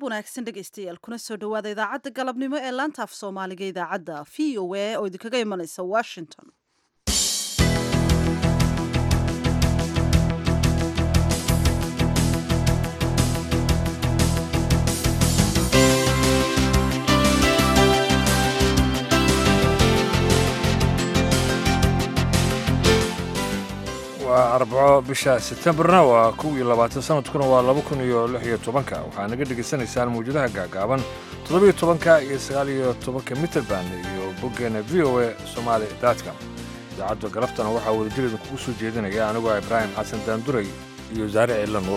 wanaagsan dhegaystayaal kuna soo dhowaada idaacadda galabnimo ee laanta af soomaaliga idaacadda v o a oo idinkaga imanaysa washington waa arbaco bisha setembarna waa kow iyo labaatan sanadkuna waa laba kun iyo lix iyo tobanka waxaa naga dhegaysanaysaan mawjadaha gaagaaban toddobiyo tobanka iyo sagaal iyo tobanka mitrband iyo boggeena v o a somaali datcom idaacadda galaftana waxaa wadajir idinkugu soo jeedinaya anigoo ibraahim xasan daanduray iyo saare ciilla nuur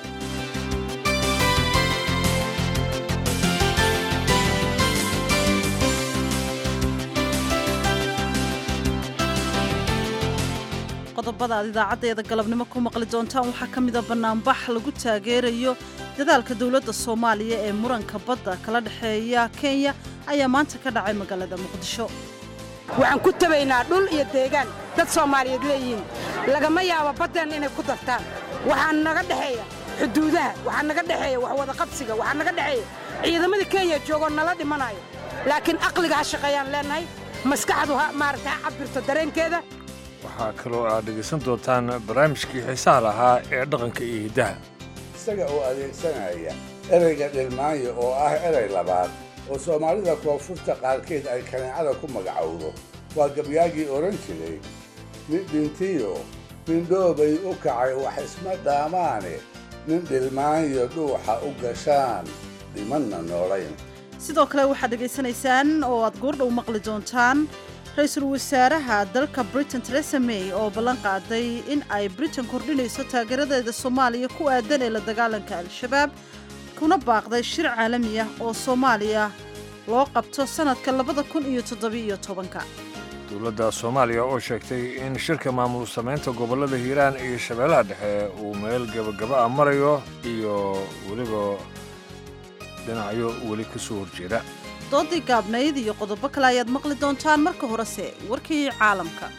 qodobada aad idaacaddeeda galabnimo ku maqli doontaan waxaa ka mida bannaanbax lagu taageerayo dadaalka dowladda soomaaliya ee muranka badda kala dhexeeya kenya ayaa maanta ka dhacay magaalada muqdisho waxaan ku tabaynaa dhul iyo deegaan dad soomaaliyeed leeyihiin lagama yaabo baddeen inay ku dartaan waxaa naga dhexeeya xuduudaha waxaa naga dhexeeya wax wadaqabsiga waxaa naga dhexeeya ciidamada kenya joogoo nala dhimanayo laakiin aqliga ha shaqeeyaan leennahay maskaxdu ha maaragta ha cabirto dareenkeeda waxaa kaloo aad dhegaysan doontaan barnaamijkii xiisaha lahaa ee dhaqanka iyo hiddaha isaga oo adeegsanaya ereyga dhilmaanya oo ah erey labaad oo soomaalida koonfurta qaarkeed ay kaneecada ku magacowdo waa gabyaagii odhan jiray nin dhintiyo mindhoobay u kacay wax isma dhaamaane nin dhilmaanyo dhuuxa u gashaan dhimanna noolayn sidoo kale waxaad dhegaysanaysaan oo aad goordhow maqli doontaan ra-iisul wasaaraha dalka britain teresa may oo ballan qaaday in ay britain kordhinayso taageeradeeda soomaaliya ku aadan ee la dagaalanka al-shabaab kuna baaqday shir caalami ah oo soomaaliya loo qabto sannadka labada kun iyo toddobiiyo tobanka dowladda soomaaliya oo sheegtay in shirka maamul samaynta gobollada hiiraan iyo shabeellaha dhexe uu meel gebagaba a marayo iyo weliba dhinacyo weli ka soo horjeeda doodii gaabnayd iyo qodobo kale ayaad maqli doontaan marka horese warkii caalamka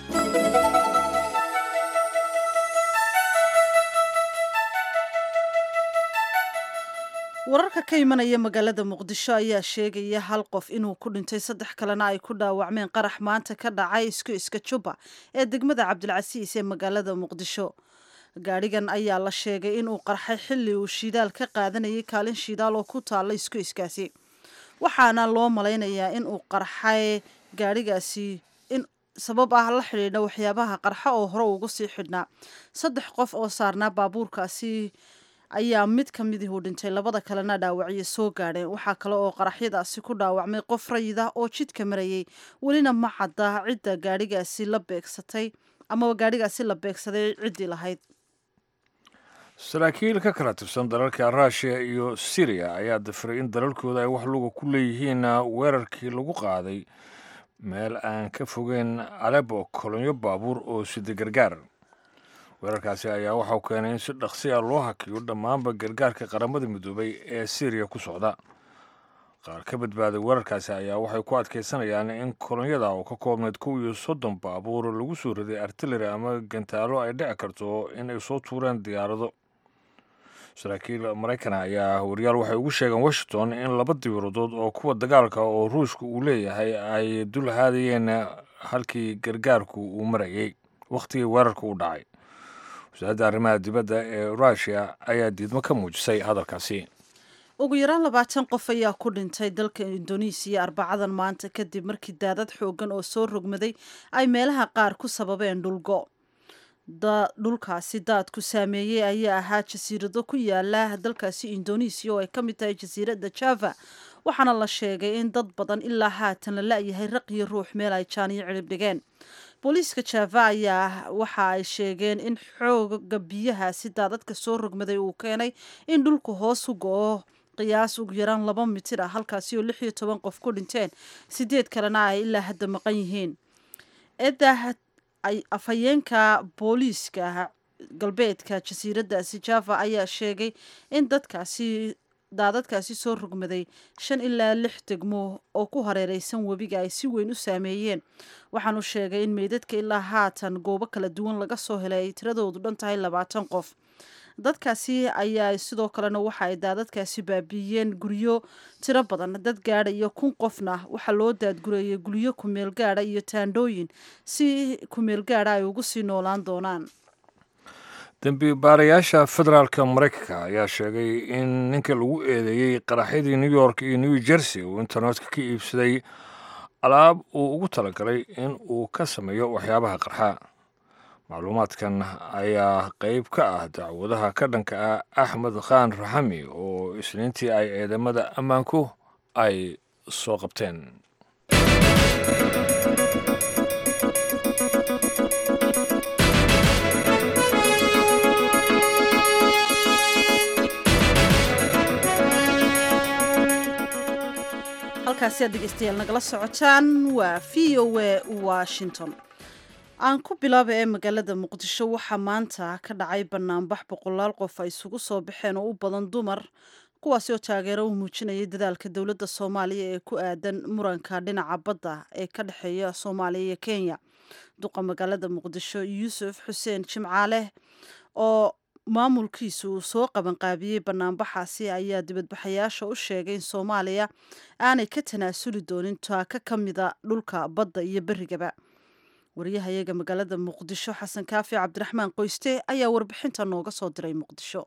wararka ka imanaya magaalada muqdisho ayaa sheegaya hal qof inuu ku dhintay saddex kalena ay ku dhaawacmeen qarax maanta ka dhacay isku iska juba ee degmada cabdilcasiis ee magaalada muqdisho gaadhigan ayaa la sheegay inuu qarxay xilli uu shidaal ka qaadanayay kaalin shidaal oo ku taalla isku iskaasi waxaana loo malaynayaa in uu qarxay gaadhigaasi in sabab ah la xidhiidha waxyaabaha qarxa oo hore ugu sii xidhnaa saddex qof oo saarnaa baabuurkaasi ayaa mid ka midii uu dhintay labada kalena dhaawacyo soo gaadheen waxaa kale oo qaraxyadaasi ku dhaawacmay qof rayida oo jidka marayay welina ma cadda cidda gaadhigaasi la beegsatay amaba gaadhigaasi la beegsaday ciddii lahayd saraakiil ka kala tirsan dalalka ruushiya iyo siriya ayaa dafiray in dalalkooda ay wax luga ku leeyihiin weerarkii lagu qaaday meel aan ka fogeyn alebo kolonyo baabuur oo sida gargaar weerarkaasi ayaa waxau keenay in si dhaqsi a loo hakiyo dhammaanba gargaarka qaramada midoobay ee siriya ku socda qaar ka badbaaday weerarkaasi ayaa waxay ku adkaysanayaan in kolonyada oo ka koobnayd kow iyo soddon baabuur lagu soo riday artillery ama gantaalo ay dhici karto in ay soo tuureen diyaarado saraakiil maraykana ayaa wariyaal waxay ugu sheegeen washington in laba diyaaradood oo kuwa dagaalka oo ruushka uu leeyahay ay dul haadayeen halkii gargaarku uu marayay wakhtigii weerarka u dhacay wasaaradda arrimaha dibadda ee ruushiya ayaa diidmo ka muujisay hadalkaasi ugu yaraan labaatan qof ayaa ku dhintay dalka indonesiya arbacadan maanta kadib markii daadad xooggan oo soo rogmaday ay meelaha qaar ku sababeen dhulgo dhulkaasi daadku saameeyey ayaa ahaa jasiirado ku yaala dalkaasi indonesiya oo ay ka mid tahay jasiiradda java waxaana la sheegay in dad badan ilaa haatan la la-yahay raqiyo ruux meel ay jaaniyo cirib dhigeen booliiska java ayaa waxa ay sheegeen in xooga biyahaasi daadadka soo rogmaday uu keenay in dhulku hoos u go-o qiyaas ugu yaraan laba mitir ah halkaasi oo lix iyo toban qof ku dhinteen sideed kalena ay ilaa hadda maqan yihiin eedah ay afhayeenka booliiska galbeedka jasiiraddaasi java ayaa sheegay in dadkaasi daadadkaasi soo rogmaday shan ilaa lix degmo oo ku hareereysan webiga ay si weyn u saameeyeen waxaanu sheegay in meydadka ilaa haatan goobo kala duwan laga soo helay ay tiradoodu dhan tahay labaatan qof dadkaasi ayaa sidoo kalena waxa ay daadadkaasi baabiiyeen guryo tiro badan dad gaadha iyo kun qofna waxaa loo daadgurayay guryo kumeel gaadha iyo taandhooyin si kumeel gaadha ay ugu sii noolaan doonaan dembi baarayaasha federaalka maraykanka ayaa sheegay in ninka lagu eedeeyey qaraxyadii new york iyo new jersey uu internetka ka iibsaday alaab uu ugu talagalay in uu ka sameeyo waxyaabaha qarxa macluumaadkan ayaa qeyb ka ah dacwadaha ka dhanka ah axmed khaan raxami oo isniintii ay ciidamada ammaanku ay soo qabteen halkaasi aad dhegeystayaal nagala socotaan waa v o a washington aan ku bilaaba ee magaalada muqdisho waxaa maanta ka dhacay banaanbax boqolaal qof ay isugu soo baxeen oo u badan dumar kuwaasi oo taageero u muujinayay dadaalka dowladda soomaaliya ee ku aadan muranka dhinaca badda ee ka dhexeeya soomaaliya iyo kenya duqa magaalada muqdisho yuusuf xuseen jimcaale oo maamulkiisu uu soo qabanqaabiyey banaanbaxaasi ayaa dibadbaxayaasha u sheegay in soomaaliya aanay ka tanaasuli doonin taaka ka mida dhulka badda iyo berigaba wariyahayaga magaalada muqdisho xasan kaafi cabdiraxmaan qoyste ayaa warbixinta nooga soo diray muqdisho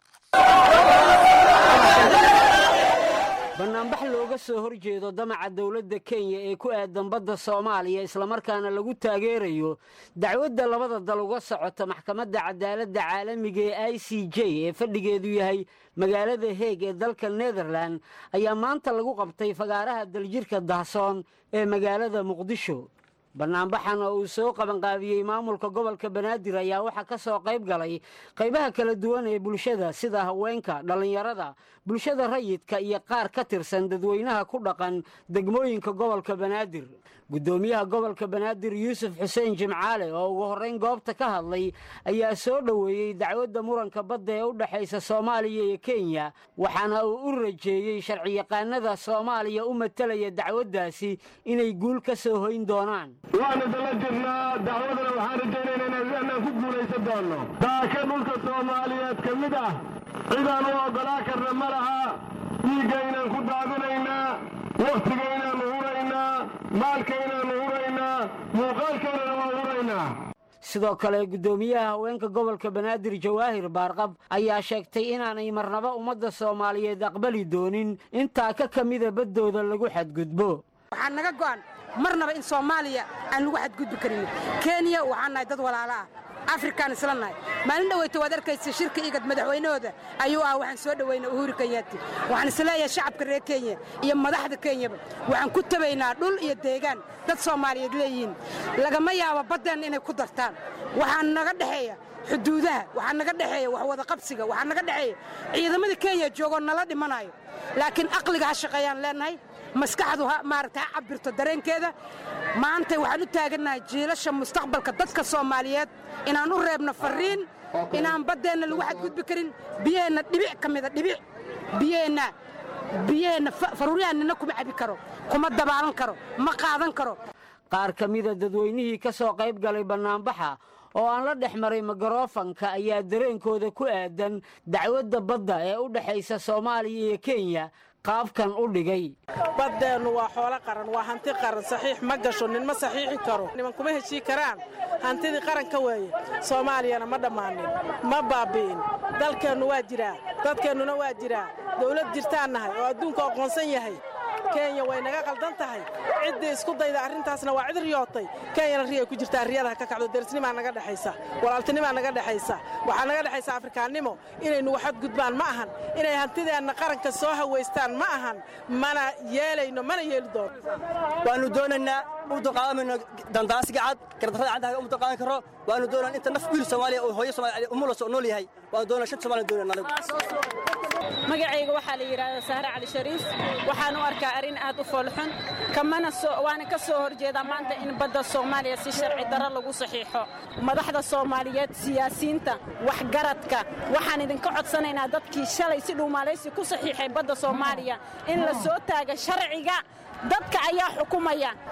bannaanbax looga soo hor jeedo damaca dowladda kenya ee ku aadan badda soomaaliya islamarkaana lagu taageerayo dacwadda labada dal uga socota maxkamadda cadaaladda caalamiga ee i c j ee fadhigeedu yahay magaalada heeg ee dalka netherlan ayaa maanta lagu qabtay fagaaraha daljirka dahsoon ee magaalada muqdisho bannaanbaxan oo uu soo qabanqaabiyey maamulka gobolka banaadir ayaa waxaa ka soo qayb galay qaybaha kala duwan ee bulshada sida haweenka dhallinyarada bulshada rayidka iyo qaar ka tirsan dadweynaha ku dhaqan degmooyinka gobolka banaadir guddoomiyaha gobolka banaadir yuusuf xuseen jimcaale oo ugu horrayn goobta ka hadlay ayaa soo dhoweeyey dacwadda muranka badda ee u dhexaysa soomaaliya iyo kenya waxaana uu u rajeeyey sharciyaqaanada soomaaliya u matalaya dacwaddaasi inay guul ka soo hoyn doonaan waanu dala jirnaa dacwadana waxaan rajaynaynaa inaan ku guulaysan doonno daaka dhulka soomaaliyeed ka mid ah cidaan u oggolaa karna ma laha dhiigga inaan ku daadinaynaa wakhtiga inaannu huraynaa maalka inaannu huraynaa muuqaalkaynana waa huraynaa sidoo kale guddoomiyaha haweenka gobolka banaadir jawaahir baarqab ayaa sheegtay inaanay marnaba ummadda soomaaliyeed aqbali doonin intaa ka ka mida baddooda lagu xadgudbo waxaa naga go'an marnaba in soomaaliya aan lagu xadgudbi karin kenya waxaan nahay dad walaalo ah afrikaan isla nahay maalin dhaweyta waad arkaysa shirka igad madaxweynahooda ayuu ah waxaan soo dhoweynaa uhuru kenyaati waxaan isleeyahay shacabka reer kenya iyo madaxda kenyaba waxaan ku tabaynaa dhul iyo deegaan dad soomaaliyeed leeyihiin lagama yaabo baddeenna inay ku dartaan waxaa naga dhexeeya xuduudaha waxaa naga dhexeeya wax wada qabsiga waxaa naga dhexeeya ciidamada kenya joogoo nala dhimanayo laakiin aqliga ha shaqeeyaan leenahay maskaxdu maaragta ha cabirto dareenkeeda maanta waxaan u taagannahay jiilasha mustaqbalka dadka soomaaliyeed inaan u reebno farriin inaan baddeenna lagu xadgudbi karin biyaheenna dhibic ka mida dhibic biyaheenna biyaheenna faruuryaha nina kuma cabi karo kuma dabaalan karo ma qaadan karo qaar ka mida dadweynihii ka soo qayb galay bannaanbaxa oo aan la dhex maray migarofanka ayaa dareenkooda ku aadan dacwadda badda ee u dhexaysa soomaaliya iyo kenya qaabkan u dhigay baddeennu waa xoolo qaran waa hanti qaran saxiix ma gasho nin ma saxiixi karo niman kuma heshii karaan hantidii qaranka weeye soomaaliyana ma dhammaanin ma baabbi'in dalkeennu waa jiraa dadkeennuna waa jiraa dawlad jirtaan nahay oo adduunka aqoonsan yahay kenya way naga qaldan tahay ciddii isku dayda arrintaasna waa cid riyootay kenyana riyay ku jirtaa riyadaha ka kacdo derisnimaa naga dhexaysa walaaltinimaa naga dhexaysa waxaa naga dhexaysa afrikaannimo inaynu waxadgudbaan ma ahan inay hantideenna qaranka soo hawaystaan ma ahan mana yeelayno mana yeeli doono waannu doonaynaa u dulqaadanmayno dandaasiga cad gardarrada caddaha uma dulqaadan karo waannu doonaa inta naf wiil soomaaliya oo hooyo soomaaliya umulas oo nool yahay waannu doonaa shan soomaaliya doonayna anigu magacayga waxaa la yidhaahdaa sahre cali shariif waxaan u arkaa arrin aad u foolxun kamana waana ka soo horjeedaa maanta in badda soomaaliya si sharci darro lagu saxiixo madaxda soomaaliyeed siyaasiyiinta waxgaradka waxaan idinka codsanaynaa dadkii shalay si dhuumaalaysi ku saxiixay badda soomaaliya in la soo taaga sharciga dadka ayaa xukumaya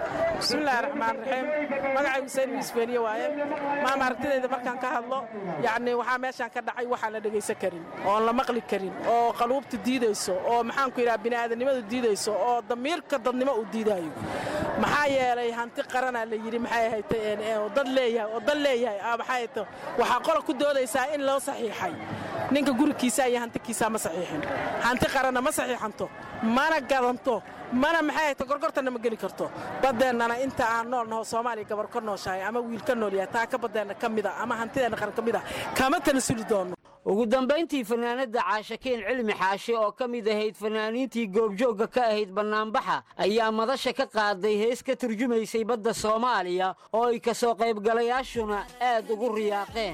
bismillaahi raxmaan raxiim magacay xuseen misbeeniye waaye maama aragtidayda markaan ka hadlo yacni waxaa meeshaan ka dhacay waxaan la dhegaysan karin oon la maqli karin oo qaluubta diidayso oo maxaanku yidhaha bini'aadanimadu diidayso oo damiirka dadnimo uu diidaayo maxaa yeelay hanti qaranaa la yidhi maxay ahayd oo dad leeyahay oo dad leeyahay aa maxay ahayd waxaa qola ku doodaysaa in loo saxiixay ninka gurigiisa iyo hantikiisaa ma saxiixin hanti qaranna ma saxiixanto mana gadanto mana maxay ahayd gorgortanna ma geli karto badeennana inta aan nool naho soomaaliya gabar ka nooshahay ama wiil ka nool yahay taa ka badeenna ka mida ama hantideenna qaran ka mid a kama tanasuli doonno ugu dambayntii fanaanadda caashakeen cilmi xaashi oo ka mid ahayd fanaaniintii goobjoogga ka ahayd bannaanbaxa ayaa madasha ka qaaday hees ka turjumaysay badda soomaaliya oo ay ka soo qaybgalayaashuna aad ugu riyaaqeen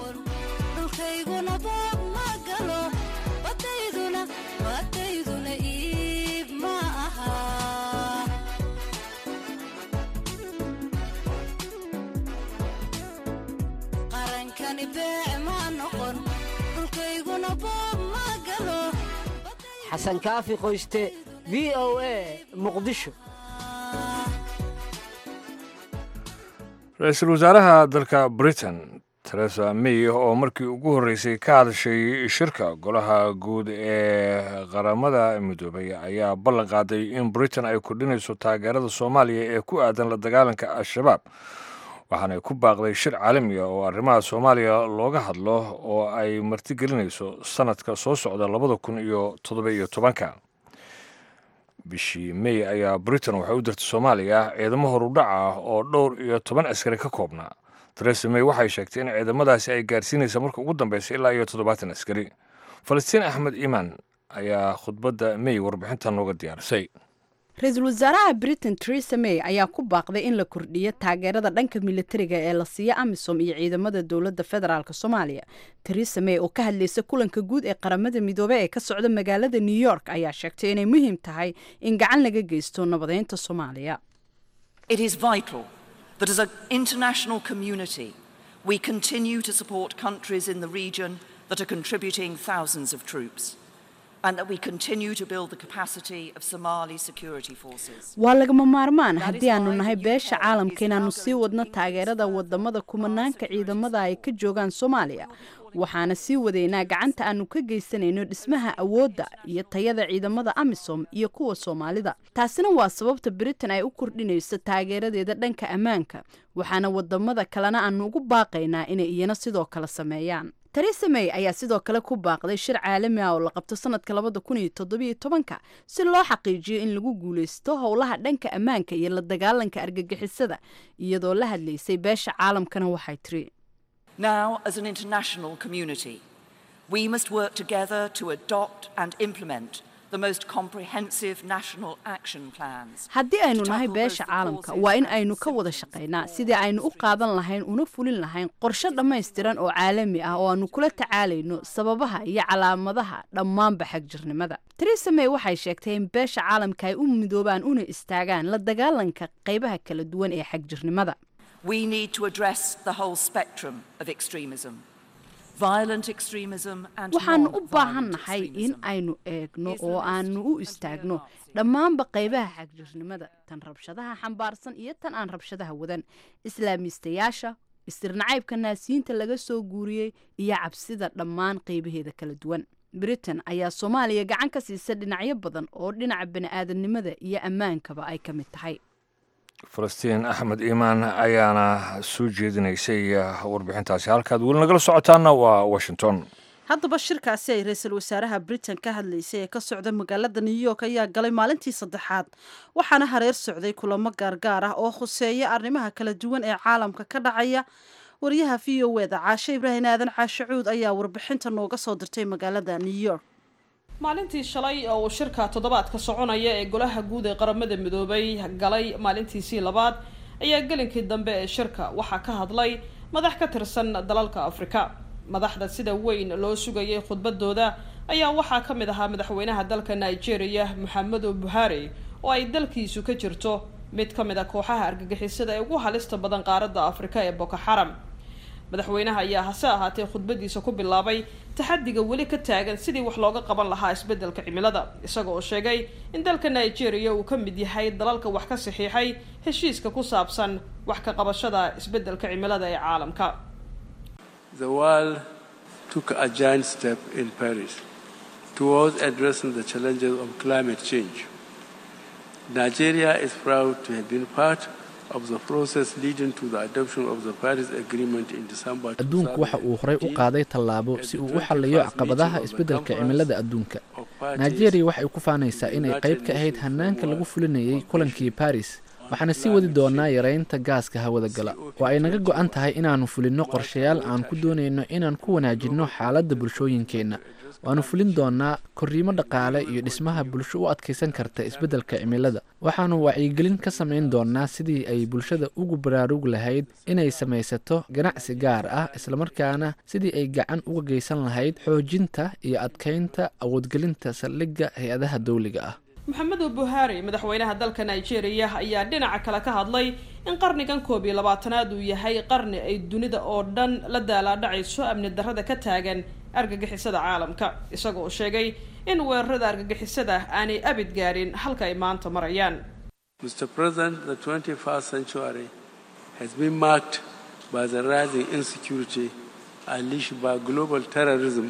xasan kaafi qoyste v o a muqdisho ra-iisul wasaaraha dalka britain teresa may oo markii ugu horreysay ka hadashay shirka golaha guud ee qaramada midoobay ayaa ballan qaaday in britain ay kordhinayso taageerada soomaaliya ee ku aadan la dagaalanka al-shabaab waxaanay ku baaqday shir caalamiga oo arrimaha soomaaliya looga hadlo oo ay martigelinayso sanadka soo socda labada kun iyo toddoba iyo tobanka bishii may ayaa britain waxay u dirtay soomaaliya ciidamo horudhac ah oo dhowr iyo toban askari ka koobnaa teresa may waxay sheegtay in ciidamadaasi ay gaarsiinaysa marka ugu dambeysa ilaa iyo toddobaatan askari falastiin axmed iimaan ayaa khudbadda may warbixintan nooga diyaarisay ra-iisul wasaaraha britain teresa may ayaa ku baaqday in la kordhiyo taageerada dhanka militariga ee la siiyo amisom iyo ciidamada dowladda federaalk soomaaliya teresa may oo ka hadlaysa kulanka guud ee qaramada midoobey ee ka socda magaalada new york ayaa sheegtay inay muhiim tahay in gacan laga geysto nabadeynta soomaaliya that as an international community we continue to support countries in the region that are contributing thousands of troops. And that we continue to build the capacity of Somali security forces. waa lagama maarmaan haddii aanu nahay beesha caalamka inaannu sii wadno taageerada wadamada kumanaanka ciidamada ay ka joogaan soomaaliya waxaana sii wadaynaa gacanta aanu ka geysanayno dhismaha awoodda iyo tayada ciidamada amisom iyo kuwa soomaalida taasina waa sababta britain ay u kordhinayso taageeradeeda dhanka ammaanka waxaana wadamada kalena aanu ugu baaqaynaa inay iyana sidoo kale sameeyaan teresa may ayaa sidoo kale ku baaqday shir caalami ah oo la qabto sanadka labada kun iyo toddobiyo tobanka si loo xaqiijiyo in lagu guulaysto howlaha dhanka ammaanka iyo la dagaalanka argagixisada iyadoo la hadlaysay beesha caalamkana waxay tiri Now, as an international community, we must work together to adopt and implement the most comprehensive national action plans. haddii aynu nahay beesha caalamka waa in aynu ka wada shaqaynaa sidii aynu u qaadan lahayn una fulin lahayn qorshe dhammaystiran oo caalami ah oo aanu kula tacaalayno sababaha iyo calaamadaha dhammaanba xagjirnimada teresa may waxay sheegtay in beesha caalamka ay u midoobaan una istaagaan la dagaalanka qaybaha kala duwan ee xagjirnimada We need to address the whole spectrum of extremism. Violent extremism and waxaanu u non-violent baahan nahay in extremism. aynu eegno oo aanu u istaagno dhammaanba qaybaha xagjirnimada tan rabshadaha xambaarsan iyo tan aan rabshadaha wadan islaamiistayaasha istirnacaybka naasiyiinta laga soo guuriyey iyo cabsida dhammaan qaybaheeda kala duwan britain ayaa soomaaliya gacan ka siisa dhinacyo badan oo dhinaca bani'aadanimada iyo ammaankaba ay ka mid tahay falastiin axmed iimaan ayaana soo jeedinaysay warbixintaasi halkaad weli nagala socotaana waa washington haddaba shirkaasi ay ra-iisul wasaaraha britain ka hadlaysay ee ka socda magaalada new york ayaa galay maalintii saddexaad waxaana hareer socday kulamo gaargaar ah oo khuseeya arrimaha kala duwan ee caalamka ka dhacaya wariyaha v o eda caashe ibraahim aadan caashe cuud ayaa warbixinta nooga soo dirtay magaalada new york maalintii shalay oo uu shirka toddobaadka soconaya ee golaha guud ee qaramada midoobay galay maalintiisii labaad ayaa gelinkii dambe ee shirka waxaa ka hadlay madax ka tirsan dalalka afrika madaxda sida weyn loo sugayay khudbadooda ayaa waxaa ka mid ahaa madaxweynaha dalka nigeria moxamedo buhari oo ay dalkiisu ka jirto mid ka mid a kooxaha argagixisada ee ugu halista badan qaaradda afrika ee boko xaram madaxweynaha ayaa hase ahaatee khudbadiisa ku bilaabay taxadiga weli ka taagan sidii wax looga qaban lahaa isbeddelka cimilada isaga oo sheegay in dalka nigeria uu ka mid yahay dalalka wax ka saxiixay heshiiska ku saabsan wax ka qabashada isbeddelka cimilada ee caalamka The world took a giant step in Paris towards addressing the challenges of climate change. Nigeria is proud to have been part of the process leading to the adoption of the Paris Agreement in December adduunku waxa uu horey u qaaday tallaabo si uu u xalliyo caqabadaha isbeddelka cimilada adduunka nigeria waxay ku faanaysaa inay qayb ka ahayd hanaanka lagu fulinayay kulankii baris waxaana sii wadi doonaa yareynta gaaska hawada gala oo ay naga go-an tahay inaannu fulinno qorshayaal aan ku doonayno inaan ku wanaajinno xaaladda bulshooyinkeenna waannu fulin doonaa korriimo dhaqaale iyo dhismaha bulsho u adkaysan karta isbeddelka cimilada waxaannu wacyigelin ka samayn doonaa sidii ay bulshada ugu baraarug lahayd inay samaysato ganacsi gaar ah islamarkaana sidii ay gacan uga geysan lahayd xoojinta iyo adkaynta awoodgelinta saldhigga hay-adaha dawliga ah maxamedu buhari madaxweynaha dalka nigeria ayaa dhinaca kale ka hadlay in qarnigan koob iyo labaatanaad uu yahay qarni ay dunida oo dhan la daalaadhacayso amni darrada ka taagan argagixisada caalamka isaga oo sheegay in weerarada argagixisada aanay abid gaarin halka ay maanta marayaan Mr. President, the 21st century has been marked by the rising insecurity unleashed by global terrorism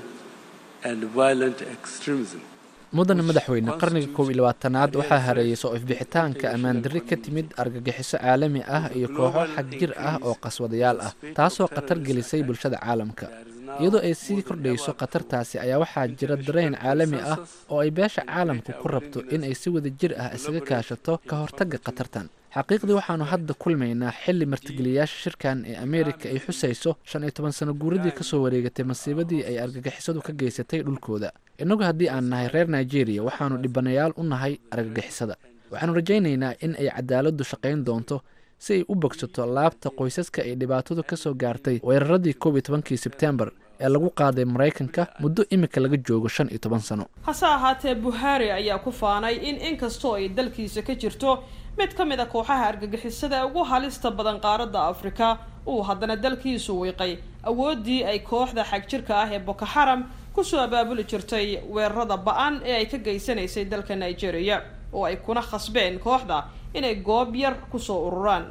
and violent extremism. mudane madaxweyne qarniga koob iyo labaatanaad waxaa hareeyay soo ifbixitaanka ammaandarri ka timid argagixiso caalami ah iyo kooxo xag jir ah oo qaswadayaal ah taasoo khatar gelisay bulshada caalamka iyadoo ay sii kordhayso khatartaasi ayaa waxaa jira dareen caalami ah oo ay beesha caalamku ku rabto in ay si wada jir ah isaga kaashato ka hortagga khatartan xaqiiqdii waxaannu hadda kulmaynaa xilli martigeliyaasha shirkan ee ameerika ay xusayso shan iyo toban sano guuradii kasoo wareegatay masiibadii ay argagixisadu ka geysatay dhulkooda innagu haddii aan nahay reer nigeria waxaannu dhibanayaal u nahay argagixisada waxaannu rajaynaynaa in ay cadaaladdu shaqayn doonto si ay u bogsato laabta qoysaska ay dhibaatadu ka soo gaartay weeraradii koob iyo tobankii sebtembar ee lagu qaaday maraykanka muddo imika laga joogo shan iyo toban sano hase ahaatee buhari ayaa ku faanay in inkastoo ay dalkiisa ka jirto mid ka mid a kooxaha argagixisada ee ugu halista badan qaaradda afrika uu haddana dalkiisu wiiqay awooddii ay kooxda xagjirka ah ee boko xaram kusoo abaabuli jirtay weerarada ba-an ee ay ka geysanaysay dalka nigeria oo ay kuna khasbeen kooxda inay goob yar kusoo ururaan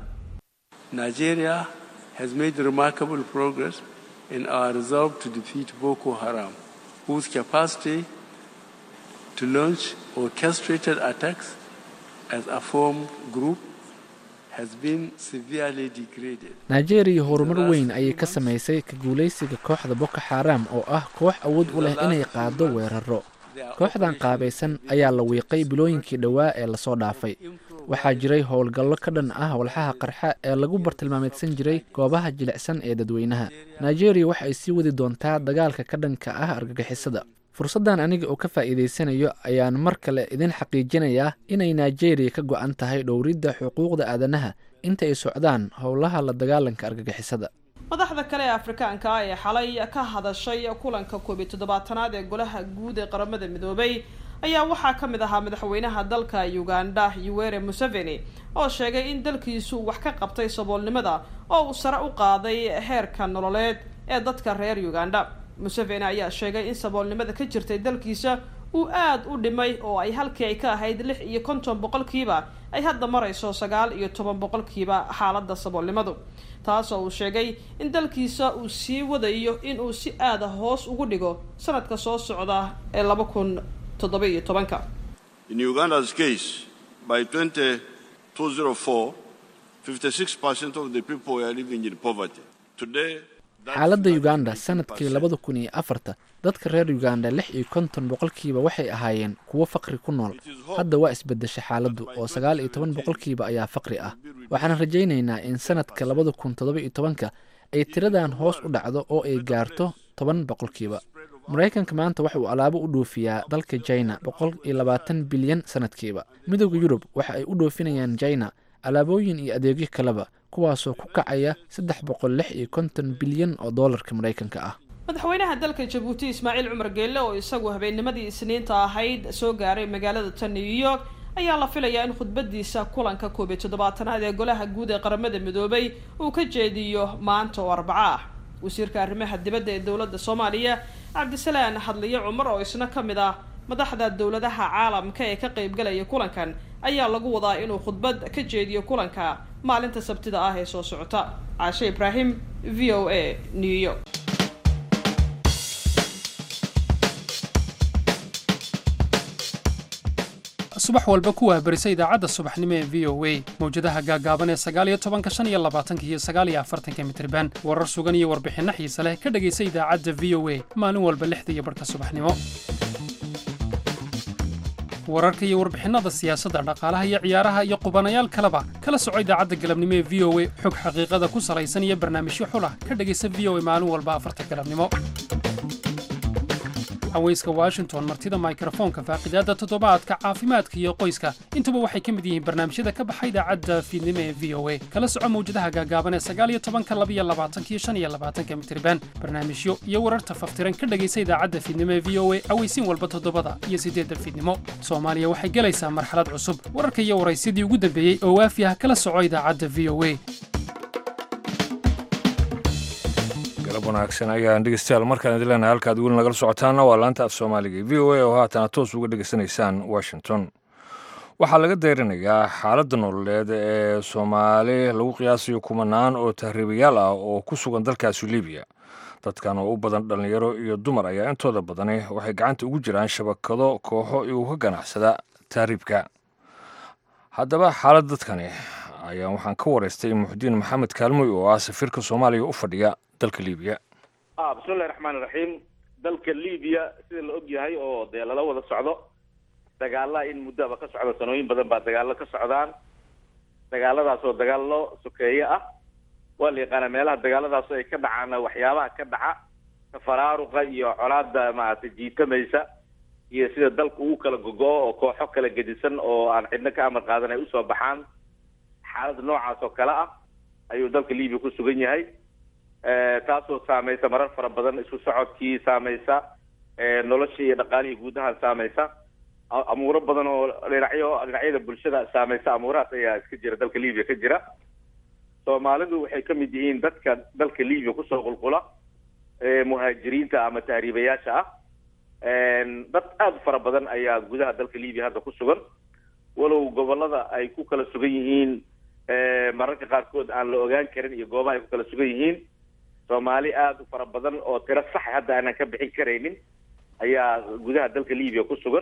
Nigeria has made remarkable progress in our resolve to defeat Boko Haram, whose capacity to launch orchestrated attacks as a formed group has been severely degraded. nigeria horumar weyn ayay ka samaysay ka guulaysiga kooxda boko xaram oo ah koox awood u leh inay qaado weeraro kooxdan qaabaysan ayaa la wiiqay bilooyinkii dhowaa ee lasoo dhaafay waxaa jiray howlgallo ka dhan ah walxaha qarxa ee lagu bartilmaameedsan jiray goobaha jilicsan ee dadweynaha nigeria waxa ay sii wadi doontaa dagaalka ka dhanka ah argagixisada fursaddan aniga oo ka faa'iidaysanayo ayaan mar kale idin xaqiijinayaa inay nigeria ka go-an tahay dhowridda xuquuqda aadanaha inta ay socdaan howlaha la dagaalanka argagixisada madaxda kale ee afrikaanka ah ee xalay ka hadashay kulanka koob iyo toddobaatanaad ee golaha guud ee qaramada midoobay ayaa waxaa ka mid ahaa madaxweynaha dalka uganda yuwere museveni oo sheegay in dalkiisu wax ka qabtay saboolnimada oo uu sare u qaaday heerka nololeed ee dadka reer uganda museveni ayaa sheegay in saboolnimada ka jirtay dalkiisa uu aada u dhimay oo ay halkii ay ka ahayd lix iyo konton boqolkiiba ay hadda marayso sagaal iyo toban boqolkiiba xaaladda saboolnimadu taasoo uu sheegay in dalkiisa uu sii wadayo in uu si aada hoos ugu dhigo sanadka soo socda ee laba kun toddoba iyo tobanka In Uganda's case, by 2004, 56% of the people were living in poverty. Today, xaaladda uganda sanadkii labada kun iyo afarta dadka reer uganda lix iyo konton boqolkiiba waxay ahaayeen kuwo faqri ku nool hadda waa isbedesha xaaladdu oo sagaal iyo toban boqolkiiba ayaa faqri ah waxaan rajaynaynaa in sanadka labada kun toddoba iyo tobanka ay tiradan hoos u dhacdo oo ay gaarto toban boqolkiiba maraykanka maanta waxa uu alaabo u dhoofiyaa dalka jina boqol iyo labaatan bilyan sanadkiiba midooda yurub waxa ay u dhoofinayaan jina alaabooyin iyo adeegyo kaleba kuwaasoo ku kacaya saddex boqol lix iyo konton bilyan oo doolarka maraykanka ah madaxweynaha dalka jabuuti ismaaciil cumar geelle oo isagu habeennimadii isniinta ahayd soo gaaray magaalada tan new york ayaa la filayaa in khudbadiisa kulanka koob iyo toddobaatanaad ee golaha guud ee qaramada midoobay uu ka jeediyo maanta oo arbaco ah wasiirka arrimaha dibadda ee dowladda soomaaliya cabdisalaan hadliye cumar oo isna ka mid ah madaxda dowladaha caalamka ee ka qaybgalaya kulankan ayaa lagu wadaa inuu khudbad ka jeediyo kulanka maalinta sabtida ah ee soo socota caashe ibraahim v o a new york subax walba ku waabarisa idaacadda subaxnimo ee v o a mawjadaha gaagaaban ee sagaaliyo tobanka shan iyo labaatanka iyo sagaaliyo afartanka mitriban warar sugan iyo warbixinno xiise leh ka dhegaysa idaacadda v o a maalin walba lixda iyo barhka subaxnimo wararka iyo warbixinada siyaasadda dhaqaalaha iyo ciyaaraha iyo qubanayaal kaleba kala soco idaacadda galabnimo ee v o a xog xaqiiqada ku salaysan iyo barnaamijyo xulah ka dhegaysa v o a maalin walba afarta galabnimo haweyska washington martida mikrofoonka faaqidaadda toddobaadka caafimaadka iyo qoyska intuba waxay ka mid yihiin barnaamijyada ka baxa idaacadda fiidnimo ee v o a kala soco mawjadaha gaagaaban ee sagaaliyo tobanka labiyo labaatanka iyo shan iyo labaatanka mitriban barnaamijyo iyo wararta faftiran ka dhegaysa idaacadda fiidnimo ee v o a aweysiin walba toddobada iyo siddeedda fiidnimo soomaaliya waxay gelaysaa marxalad cusub wararka iyo waraysyadii ugu dambeeyey oo waafi ah kala soco idaacadda v o a galab wanaagsan ayaan dhegeystayaal markaan idin leenahay halkaad weli nagala socotaana waa laanta af soomaaliga v o a oo haatana toos uga dhegeysanaysaan washington waxaa laga deyrinayaa xaaladda nololeed ee soomaali lagu qiyaasayo kumanaan oo tahriibayaal ah oo ku sugan dalkaasi libiya dadkan oo u badan dhallinyaro iyo dumar ayaa intooda badani waxay gacanta ugu jiraan shabakado kooxo igu ka ganacsada tahriibka haddaba xaalad dadkani ayaa waxaan ka waraystay muxudiin maxamed kaalmoy oo ah safiirka soomaaliya u fadhiya dalka libiya bismillahi raxmaani raxiim dalka libiya sida la og yahay oo dee lala wada socdo dagaala in muddaba ka socda sanooyin badan baa dagaalo ka socdaan dagaaladaas oo dagaallo sokeeye ah waa la yaqaanaa meelaha dagaaladaas ay ka dhacaana waxyaabaha ka dhaca tafaraaruqa iyo colaada maaragtay jiitamaysa iyo sida dalku uu kala gogo-o oo kooxo kala gedisan oo aan cidno ka amar qaadan ay usoo baxaan xaalad noocaas oo kale ah ayuu dalka libiya ku sugan yahay taasoo saamaysa marar fara badan isku socodkii saamaysa noloshii iyo dhaqaalihii guud ahaan saamaysa amuuro badan oo dhinacyo dhinacyada bulshada saamaysa amuurahaas ayaa iska jira dalka libiya ka jira soomaalidu waxay ka mid yihiin dadka dalka libiya kusoo qulqula muhaajiriinta ama tahriibayaasha ah dad aada fara badan ayaa gudaha dalka libiya hadda ku sugan walow gobolada ay ku kala sugan yihiin mararka qaarkood aan la ogaan karin iyo goobaha ay ku kala sugan yihiin soomaali aada u fara badan oo tiro sax hadda aanan ka bixin karaynin ayaa gudaha dalka libiya ku sugan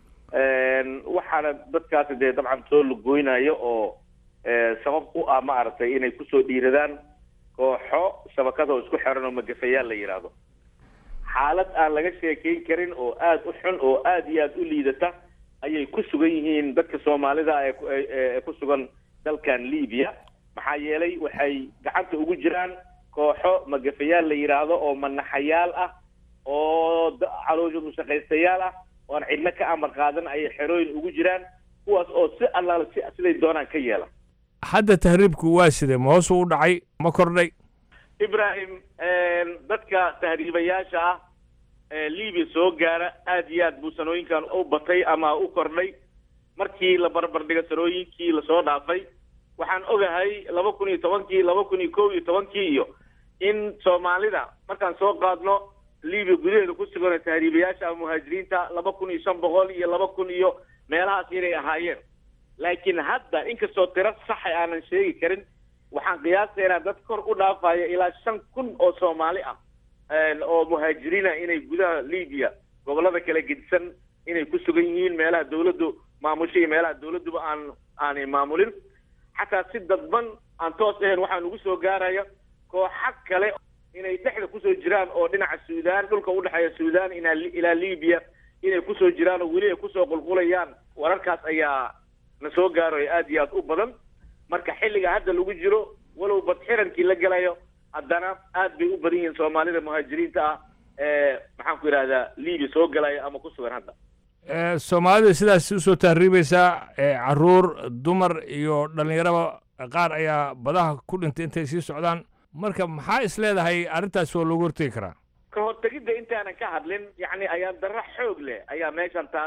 waxaana dadkaasi dee dabcan soo lugoynayo oo sabab u ah maaragtay inay kusoo dhiiradaan kooxo shabakada oo isku xiran oo magafayaal la yidhaahdo xaalad aan laga sheekeyn karin oo aada u xun oo aada iyo aada u liidata ayay ku sugan yihiin dadka soomaalida ee ku sugan dalkan libiya maxaa yeelay waxay gacanta ugu jiraan kooxo magafayaal la yidhaahdo oo manaxayaal ah oo caloosha mushaqaystayaal ah oo aan cidno ka amar qaadan ayay xerooyin ugu jiraan kuwaas oo si allaala si siday doonaan ka yeela hadda tahriibku waa sidee ma hoos u dhacay ma kordhay ibrahim dadka tahriibayaasha ah ee libiya soo gaara aada iyo aad buu sanooyinkan u batay ama u kordhay markii la barbardhigo sanooyinkii lasoo dhaafay waxaan ogahay laba kun iyo tobankii laba kun iyo kow iyo tobankii iyo in soomaalida markaan soo qaadno libiya gudaheeda ku sugan tahriibayaasha ama muhaajiriinta laba kun iyo shan boqol iyo laba kun iyo meelahaas inay ahaayeen laakiin hadda inkastoo tiro saxa aanan sheegi karin waxaan qiyaasaynaa dad kor u dhaafaya ilaa shan kun oo soomaali ah oo muhaajiriina inay gudaha libiya gobolada kala gedisan inay ku sugan yihiin meelaha dawladdu maamusho iyo meelaha dawladduba aan aanay maamulin xataa si dadban aan toos ahayn waxaa nugu soo gaaraya kooxa kale inay dhexda kusoo jiraan oo dhinaca suudaan dhulka udhexeeya suudaan ina ilaa libiya inay kusoo jiraan oo weli ay kusoo qulqulayaan wararkaas ayaa na soo gaarayo aada iyo aada u badan marka xilliga hadda lagu jiro walow badxirankii la gelayo haddana aad bay u badan yihiin soomaalida muhaajiriinta ah ee maxaan ku yidhahdaa libiya soo galaya ama ku sugan hadda soomaalida sidaas usoo tahriibaysaa caruur dumar iyo dhallinyaraba qaar ayaa badaha ku dhintay intay sii socdaan marka maxaa is leedahay arrintaas waa loogu hortegi karaa ka hortegidda intaanan ka hadlin yacni ayaan darro xoog leh ayaa meeshan taalla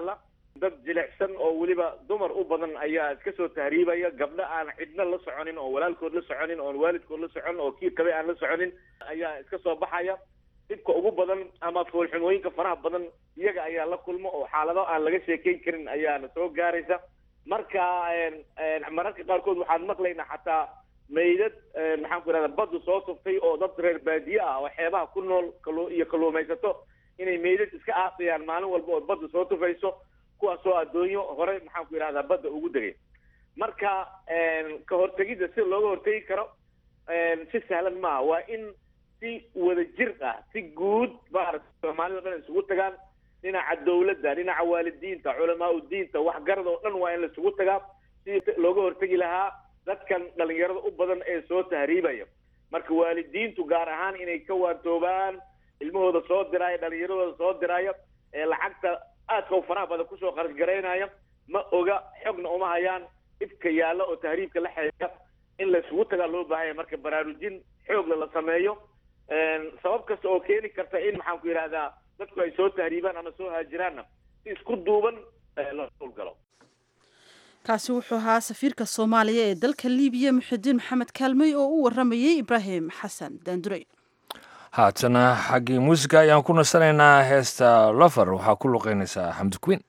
dad jilicsan oo weliba dumar u badan ayaa iska soo tahriibaya gabdho aan cidna la soconin oo walaalkood la soconin oon waalidkood la soconin oo kii qabay aan la soconin ayaa iska soo baxaya dhibka ugu badan ama foolxumooyinka faraha badan iyaga ayaa la kulmo oo xaalado aan laga sheekeyn karin ayaana soo gaaraysa marka mararka qaarkood waxaan maqlaynaa xataa meydad maxaan ku ihahda baddu soo tuftay oo dad reer baadiye ah oo xeebaha ku nool kalu iyo kalluumaysato inay meydad iska aasayaan maalin walba oo baddu soo tufayso kuwaasoo addoonyo hore maxaan ku yidhahdaa badda ugu degay marka ka hortegidda sida looga hortegi karo si sahlan maaha waa in si wada jir ah si guud maarata soomaalida o dhan isugu tagaan dhinaca dawladda dhinaca waalidiinta culamaa udiinta waxgarada oo dhan waa in laisugu tagaa si looga hortegi lahaa dadkan dhalinyarada u badan ee soo tahriibaya marka waalidiintu gaar ahaan inay ka waantoobaan ilmahooda soo diraayo dhalinyaradooda soo diraayo ee lacagta aadka u faraha badan kusoo kharash garaynaya ma oga xogna uma hayaan dhibka yaalla oo tahriibka la xeeya in laisugu tagaa loo baahanya marka baraarujin xoogla la sameeyo sabab kasta oo keeni karta in maxaan ku yidhahdaa dadku ay soo tahriibaan ama soo haajiraanna si isku duuban la howlgalo kaasi wuxuu ahaa safiirka soomaaliya ee dalka libiya muxidiin maxamed kaalmey oo u waramayey ibraahim xasan daandurey haatana xaggii muusiga ayaan ku nasanaynaa heesta lofer waxaa ku luqeynaysaa xamdi queen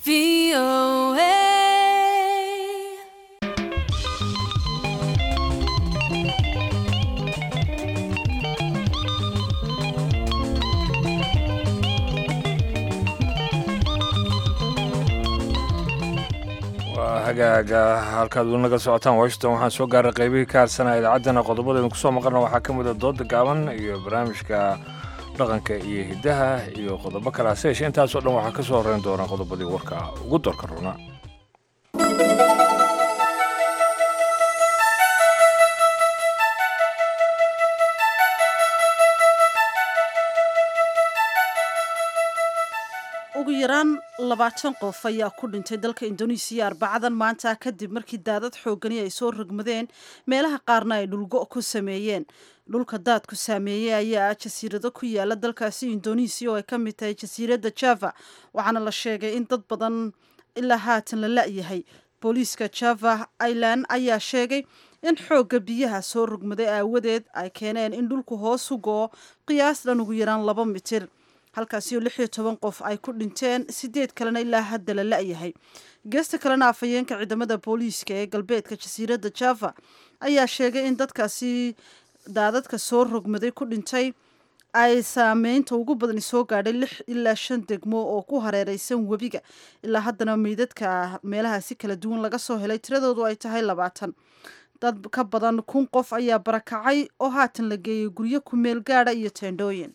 waa hagaaga halkaad weli naga socotaan washington waxaan soo gaaray qaybihii ka harsanaa idaacaddana qodobadeednu kusoo maqalna waxaa ka mid a dooda gaaban iyo barnaamijka dhaqanka iyo hiddaha iyo qodobo kale hase yeeshee intaasoo dhan waxaa ka soo horreyn doona qodobadii warka ugu doorka runa ugu yaraan labaatan qof ayaa ku dhintay dalka indonesiya arbacadan maanta kadib markii daadad xoogani ay soo rogmadeen meelaha qaarna ay dhulgo ku sameeyeen dhulka daadku saameeyey ayaa ah jasiirado ku yaala dalkaasi indonesiya oo ay ka mid tahay jasiiradda java waxaana la sheegay in dad badan ilaa haatan la la-yahay booliiska java ireland ayaa sheegay in xoogga biyaha soo rogmaday aawadeed ay keeneen in dhulku hoos u go-o qiyaas dhan ugu yaraan laba mitir halkaasi oo lix iyo toban qof ay ku dhinteen sideed kalena ilaa hadda la la-yahay geesta kalena afhayeenka ciidamada booliiska ee galbeedka jasiiradda java ayaa sheegay in dadkaasi daadadka soo rogmaday ku dhintay ay saameynta ugu badani soo gaadhay lix ilaa shan degmo oo ku hareereysan webiga ilaa haddana meydadka meelahaasi kala duwan laga soo helay tiradoodu ay tahay labaatan dad ka badan kun qof ayaa barakacay oo haatan la geeyay guryo ku meel gaadha iyo teendhooyin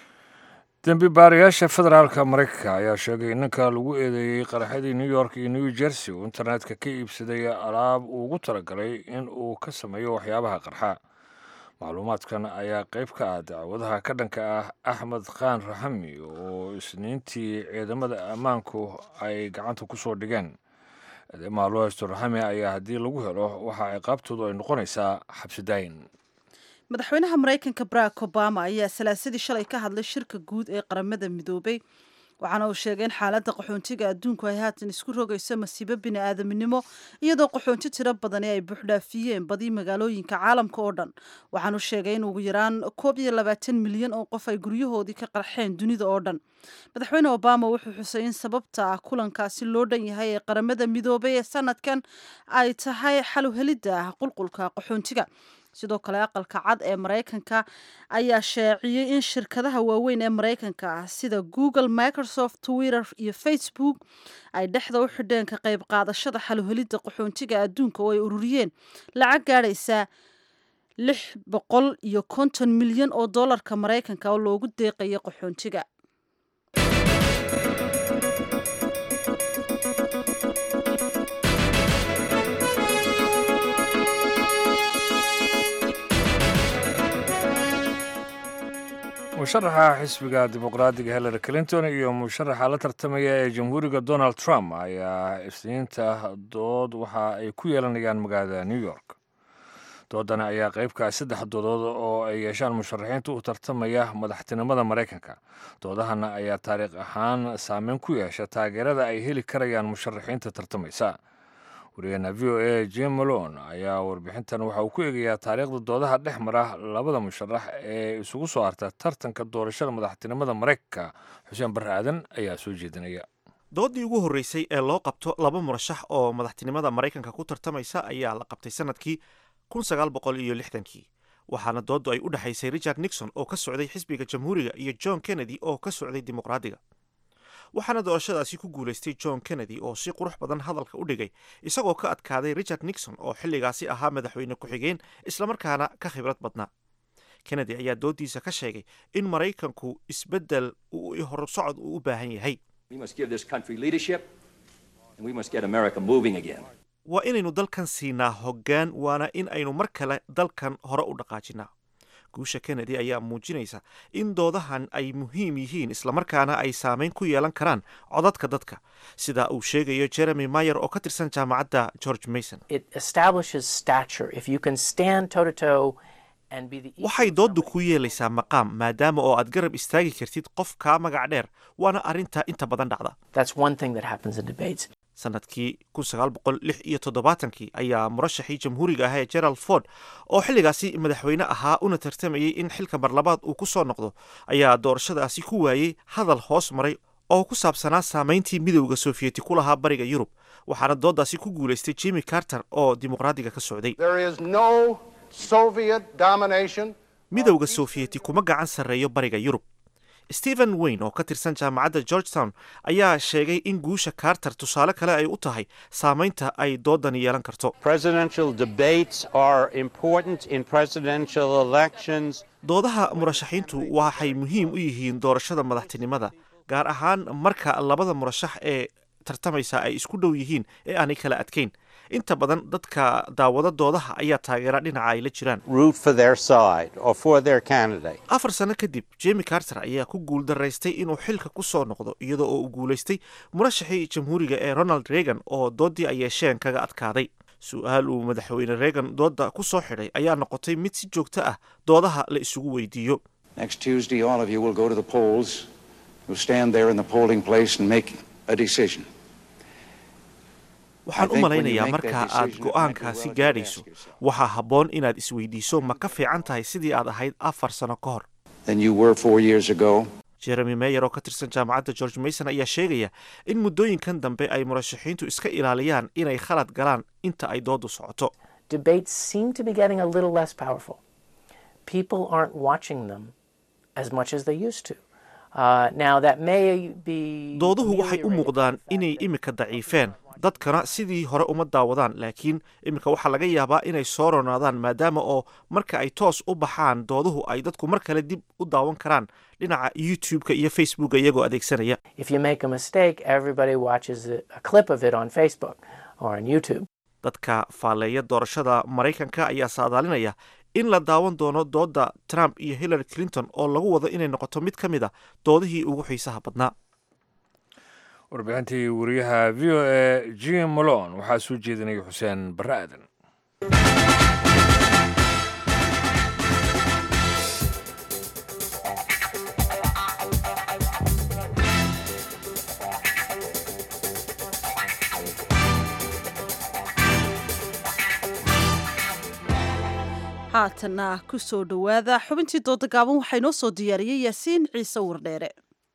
dembi baarayaasha federaalka maraykanka ayaa sheegay in ninka lagu eedeeyey qaraxyadii new york iyo new jersey uu internetka ka iibsaday alaab uu ugu talagalay in uu ka sameeyo waxyaabaha qarxa macluumaadkan ayaa qayb ka ah dacwadaha ka dhanka ah axmed khaan raxami oo isniintii ciidamada ammaanku ay gacanta ku soo dhigeen eedeymaha loo haysto raxami ayaa haddii lagu helo waxa ciqaabtoodu ay noqonaysaa xabsidaayin madaxweynaha maraykanka barack obama ayaa salaasadii shalay ka hadlay shirka guud ee qaramada midoobay waxaana uu sheegay in xaaladda qaxoontiga adduunku ay haatan isku rogayso masiibo bini aadaminimo iyadoo qaxoonti tiro badani ay buuxdhaafiyeen badi magaalooyinka caalamka oo dhan waxaanu sheegay in ugu yaraan koob iyo labaatan milyan oo qof ay guryahoodii ka qarxeen dunida oo dhan madaxweyne obama wuxuu xusay in sababta ah kulankaasi loo dhan yahay ee qaramada midoobay ee sanadkan ay tahay xaluhelidda qulqulka qaxoontiga sidoo kale aqalka cad ee maraykanka ayaa shaaciyey in shirkadaha waaweyn ee maraykanka ah sida google microsoft twitter iyo facebook ay dhexda u xidheen ka qayb qaadashada xaluhelidda qaxoontiga adduunka oo ay ururiyeen lacag gaadhaysa lix boqol iyo konton milyan oo dollarka maraykanka oo loogu deeqayo qaxoontiga musharaxa xisbiga dimuqraadiga hillary clinton iyo musharaxa la tartamaya ee jamhuuriga donald trump ayaa isniinta dood waxa ay ku yeelanayaan magaalada new york doodani ayaa qaybka saddex doodood oo ay yeeshaan musharaxiinta u tartamaya madaxtinimada maraykanka doodahana ayaa taariikh ahaan saameyn ku yeesha taageerada ay heli karayaan musharaxiinta tartamaysa wariyaheena v o a jim malone ayaa warbixintan waxa uu ku eegayaa taariikhda doodaha dhex mara labada musharax ee isugu soo harta tartanka doorashada madaxtinimada maraykanka xuseen barre aadan ayaa soo jeedinaya doodii ugu horreysay ee loo qabto laba murashax oo madaxtinimada maraykanka ku tartamaysa ayaa la qabtay sanadkii kun sagaal boqol iyo lixdankii waxaana dooddu ay u dhexaysay richard nixon oo ka socday xisbiga jamhuuriga iyo john kennedy oo ka socday dimuqraadiga waxaana doorashadaasi ku guulaystay john kennedy oo si qurux badan hadalka u dhigay isagoo ka adkaaday richard nixon oo xilligaasi ahaa madaxweyne ku-xigeen islamarkaana ka khibrad badnaa kennedy ayaa doodiisa ka sheegay in maraykanku isbeddel horsocod uu u baahan yahay waa inaynu dalkan siinaa hoggaan waana in aynu mar kale dalkan hore u dhaqaajinaa guusha kennedy ayaa muujinaysa in doodahan ay muhiim yihiin islamarkaana ay saameyn ku yeelan karaan codadka dadka sida uu sheegayo jeremy mayer oo ka tirsan jaamacadda george mason waxay dooddu ku yeelaysaa maqaam maadaama oo aad garab istaagi kartid qof kaa magac dheer waana arrinta inta badan dhacda sanadkii kun sagaal boqol lix iyo toddobaatankii ayaa murashaxii jamhuuriga ah ee gerald ford oo xilligaasi madaxweyne ahaa una tartamayay in xilka marlabaad uu ku soo noqdo ayaa doorashadaasi ku waayey hadal hoos maray oo ku saabsanaa saamayntii midowda sofiyeeti ku lahaa bariga yurub waxaana dooddaasi ku guulaystay jimmy carter oo dimuqraadiga ka socday midowda sofiyeeti kuma gacan sarreeyo bariga yurub stephen wayne oo ka tirsan jaamacadda georgetown ayaa sheegay in guusha carter tusaale kale ay u tahay saamaynta ay doodani yeelan karto doodaha murashaxiintu waxay muhiim u yihiin doorashada madaxtinimada gaar ahaan marka labada murashax ee tartamaysa ay isku dhow yihiin ee aanay kala adkayn inta badan dadka daawada doodaha ayaa taageera dhinaca ay la jiraan afar sano kadib jemi carter ayaa ku guuldaraystay inuu xilka ku soo noqdo iyadoo oo uu guulaystay murashaxii jamhuuriga ee ronald reagan oo doodii ay yeesheen kaga adkaaday su-aal uu madaxweyne reagan doodda ku soo xidhay ayaa noqotay mid si joogto ah doodaha la isugu weydiiyo waxaan u malaynayaa marka aad go'aankaasi gaadhayso waxaa habboon inaad isweydiiso ma ka fiican tahay sidii aad ahayd afar sano ka hor jeremy meyer oo ka tirsan jaamacadda george mason ayaa sheegaya in muddooyinkan dambe ay murashaxiintu iska ilaaliyaan inay khalad galaan inta ay doodu socoto dooduhu waxay u muuqdaan inay imika daciifeen dadkana sidii hore uma daawadaan laakiin iminka waxaa laga yaabaa inay soo ronaadaan maadaama oo marka ay toos u baxaan dooduhu ay dadku mar kale dib u daawan karaan dhinaca youtube-ka iyo facebooka iyagoo adeegsanaya dadka faalleeya doorashada maraykanka ayaa saadaalinaya in la daawan doono doodda trump iyo hillary clinton oo lagu wado inay noqoto mid ka mid a doodihii ugu xiisaha badnaa warbixintii wariyaha v o e jim malon waxaa soo jeedinaya xuseen barre aadan haatana ku soo dhowaada xubintii dooda gaaban waxaa inoo soo diyaariyey yaasiin ciise wardheere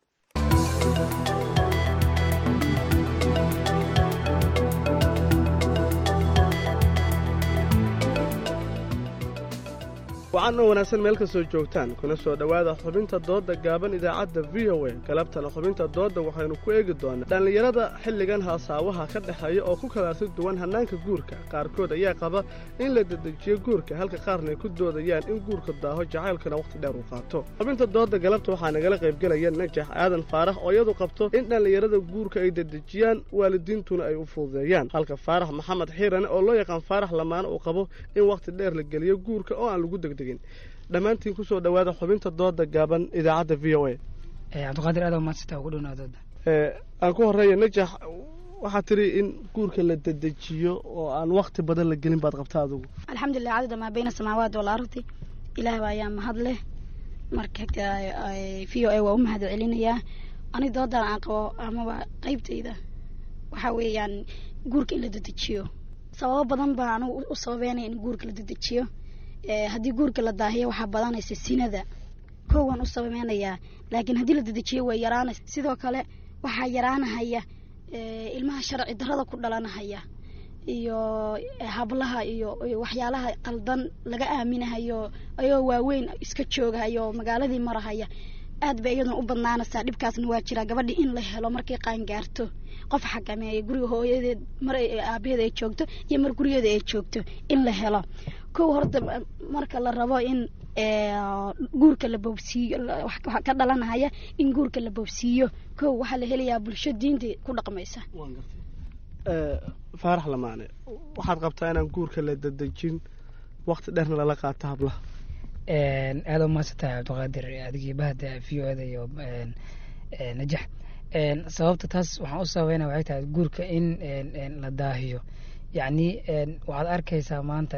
wacan oo wanaagsan meel kastoo joogtaan kuna soo dhowaada xubinta doodda gaaban idaacadda v o a galabtana xubinta doodda waxaynu ku eegi doonaa dhallinyarada xilligan haasaawaha ka dhexeeya oo ku kalaasi duwan hannaanka guurka qaarkood ayaa qaba in la dedejiyo guurka halka qaarna ay ku doodayaan in guurka daaho jacaylkana wakhti dheer uu qaato xubinta doodda galabta waxaa nagala qaybgelaya najax aadan faarax oo iyadu qabto in dhallinyarada guurka ay dedejiyaan waalidiintuna ay u fududeeyaan halka faarax maxamed xiirane oo loo yaqaan faarax lamaane uu qabo in wakhti dheer la geliyo guurka oo aan lagu degdeg dhammaantiin kusoo dhowaada xubinta dooda gaaban idaacadda v o a cabdiqaadir aad maadsita ugu dhownaa dooda aan ku horeeya najax waxaad tiri in guurka la dedejiyo oo aan wakti badan la gelin baad qabta adugu alxamdulilah cadada maa bayna samaawaati walardi ilaah ayaa mahad leh marka v o a waa u mahad celinayaa ani doodan aan qabo amaba qeybtayda waxaa weeyaan guurka in la dedejiyo sababo badan baa anigu u sababeynaya in guurka la dedejiyo haddii guurka la daahiyo waxaa badanaysa sinada kow waan u sabameynayaa laakiin haddii la dedejiyo way yaraanaysa sidoo kale waxaa yaraanahaya ilmaha sharci darada ku dhalanahaya iyo hablaha iyo waxyaalaha qaldan laga aaminahayo ayoo waaweyn iska joogahayo magaaladii marahaya aad bay iyaduna u badnaanaysaa dhibkaasna waa jiraa gabadhii in la helo markay qaangaarto qof xakameeya guriga hooyadeed mar aabaheeda ay joogto iyo mar gurigeeda ay joogto in la helo kow horta marka la rabo in guurka la boobsiiyo waxaa ka dhalanahaya in guurka la boobsiiyo kow waxaa la helayaa bulsho diinta ku dhaqmaysa faarax lamaane waxaad qabtaa inaan guurka la dedejin wakti dheerna lala qaato hablaha aada u maadsantahay cabdiqaadir adigii bahda v o da iyo najax sababta taas waxaan u sababeynaya waxay tahay guurka in la daahiyo yacni waxaad arkaysaa maanta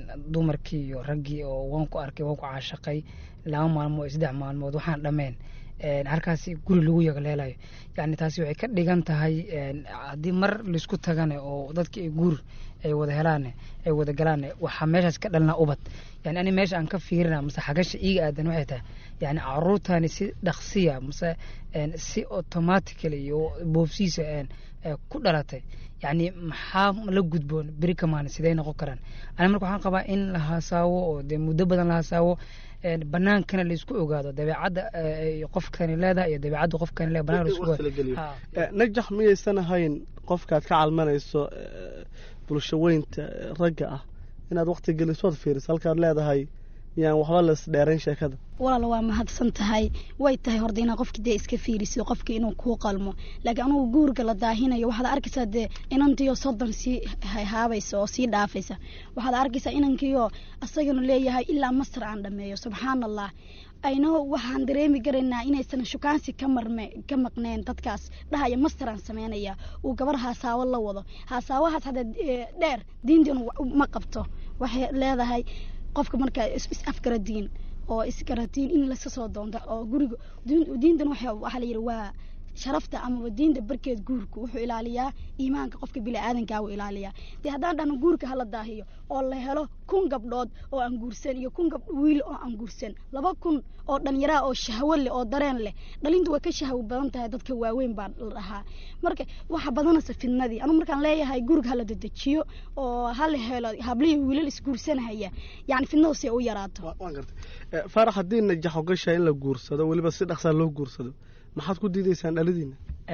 dumarkii iyo raggii oo waan ku arkay waan ku caashaqay laba maalmood iyo saddex maalmood waxaan dhameen halkaasi guri lagu yagleelayo yani taasi waxay ka dhigan tahay haddii mar laisku tagane oo dadki ay guur ay wada helaane ay wada galaane waxaa meeshaas ka dhalnaa ubad yani ani meesha aan ka fiirina mase xagasha iiga aadan waxay tahay yani caruurtani si dhaqsiya mase si automatically iyo boobsiisa ku dhalatay yani maxaa la gudboon beri kamaane siday noqon karaan ani marka waxaan qabaa in la hasaawo oo dee muddo badan la hasaawo banaankana laisku ogaado dabeecadda qofkani leedahay iyo dabeecadda qofkani leedahay banaan laisku ogaado najax miyaysan ahayn qofkaad ka calmanayso bulsho weynta ragga ah inaad waqti gelisood fiiriso halkaad leedahay yaan waxba la isdheerayn sheekada walaal waa mahadsan tahay way tahay horda inaad qofki dee iska fiiriso qofki inuu kuu qalmo laakiin anugu guurga la daahinayo waxaad arkaysaa dee inantiyo soddon sii haabaysa oo sii dhaafaysa waxaad arkaysaa inankiyo asaganu leeyahay ilaa masar aan dhameeyo subxaan allah ayno waxaan dareemi karaynaa inaysan shukaansi ka marme ka maqneen dadkaas dhahaya masteraan sameynaya uu gabar haasaawo la wado haasaawahaas hadda dheer diintanu ma qabto waxay leedahay qofka markaa is afgaradiin oo isgaratiin in laska soo doonta oo guriga diintan waxaa la yidhi waa sharafta amaba diinta barkeed guurka wuxuu ilaaliyaa iimaanka qofka biniaadankaa uu ilaaliyaa dee haddaan dhahno guurka hala daahiyo oo la helo kun gabdhood oo aan guursan iyo kun gab wiil oo aan guursan laba kun oo dhallinyaraa oo shahwo leh oo dareen leh dhalintu way ka shahwo badan tahay dadka waaweyn baa la dhahaa marka waxa badanaysa fidnadii anu markaan leeyahay guriga hala dedejiyo oo hala helo hablihii wiilal isguursanahaya yani fidnadu si ay u yaraato faarax haddii najax ogashaa in la guursado weliba si dhaqsaa loo guursado maxaad ku diidaysaan dhaladiina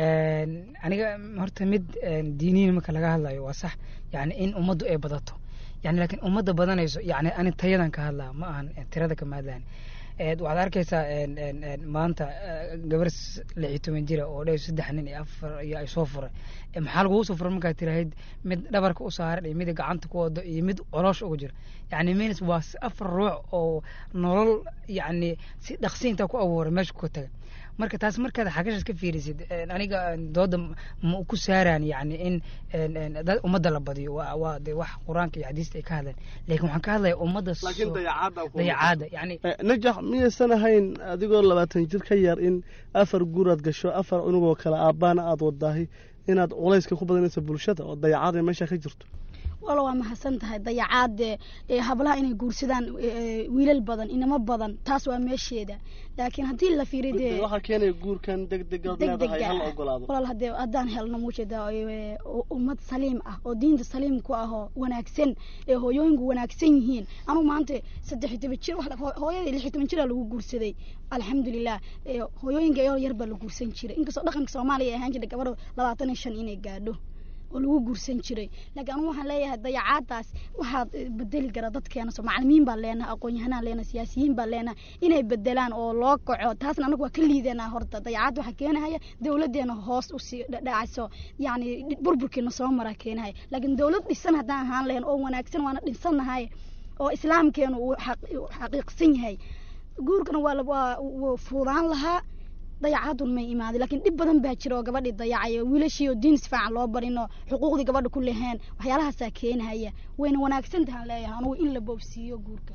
aniga horta mid diiniyin marka laga hadlayo waa sax yani in ummaddu ay badato yani laakiin ummadda badanayso yani ani tayadan ka hadlaa ma ahan tirada kama hadlaan waxaad arkaysaa maanta gabar lix iyo toban jira oo dhew saddex nin iyo afar iyo ay soo furay maxaa lagugu soo furay markaad tirahayd mid dhabarka u saaran iyo mid gacanta ku wado iyo mid coloosha ugu jira yani means waa afar ruux oo nolol yani si dhaqsi intaa ku abuuray meesha ku taga marka taas markaad xagashaas ka fiirisid aniga dooda ma ku saaraan yani in dad ummadda la badiyo waa de wax qur-aanka iyo xadiista ay ka hadleen laakiin waxaan ka hadlaya ummadda dayacaada yani najax miyaysan ahayn adigoo labaatan jir ka yar in afar guuraad gasho afar unugoo kale aabbaana aada wadaahi inaad culayska ku badanayso bulshada oo dayacaad ay meesha ka jirto wala waa mahadsan tahay dayacaad hablaha inay guursadaan wiilal badan inamo badan taas waa meesheeda laakiin haddii la fiiriyo dee waxaa keenaya guurkan degdegood leedahay hal ogolaado walaal hadee haddaan helno muujeeda ummad saliim ah oo diinta saliim ku ah oo wanaagsan ee hooyooyinku wanaagsan yihiin anuu maanta saddex iyo toban jir hooyadii lix iyo toban jiraa lagu guursaday alxamdulilah hooyooyinka iyoo yar baa la guursan jiray inkastoo dhaqanka soomaaliya ay ahaan jirtay gabadha labaatan iyo shan inay gaadho oo lagu guursan jiray laakiin anugu waxaan leeyahay dayacaadaas waxaad bedeli kara dadkeena soo macalimiin baan leenahay aqoon-yahanaan leenahay siyaasiyiin baan leenahay inay bedelaan oo loo kaco taasna anagu waa ka liidanaa horta dayacaad waxaa keenahaya dowladeena hoos usii dhacayso yacni burburkiina soo mara keenahaya laakiin dowlad dhisan haddaan ahaan lahayn oo wanaagsan waana dhinsannahay oo islaamkeenu uu xaqiiqsan yahay guurkana waa waa fuudaan lahaa dayacaadun may imaaday laakiin dhib badan baa jira oo gabadhii dayacayo wiilashii oo diin si fiican loo barin oo xuquuqdii gabadha ku leheen waxyaalahaasaa keenahaya wayna wanaagsan tahaan leeyahay anugu in la boobsiiyo guurka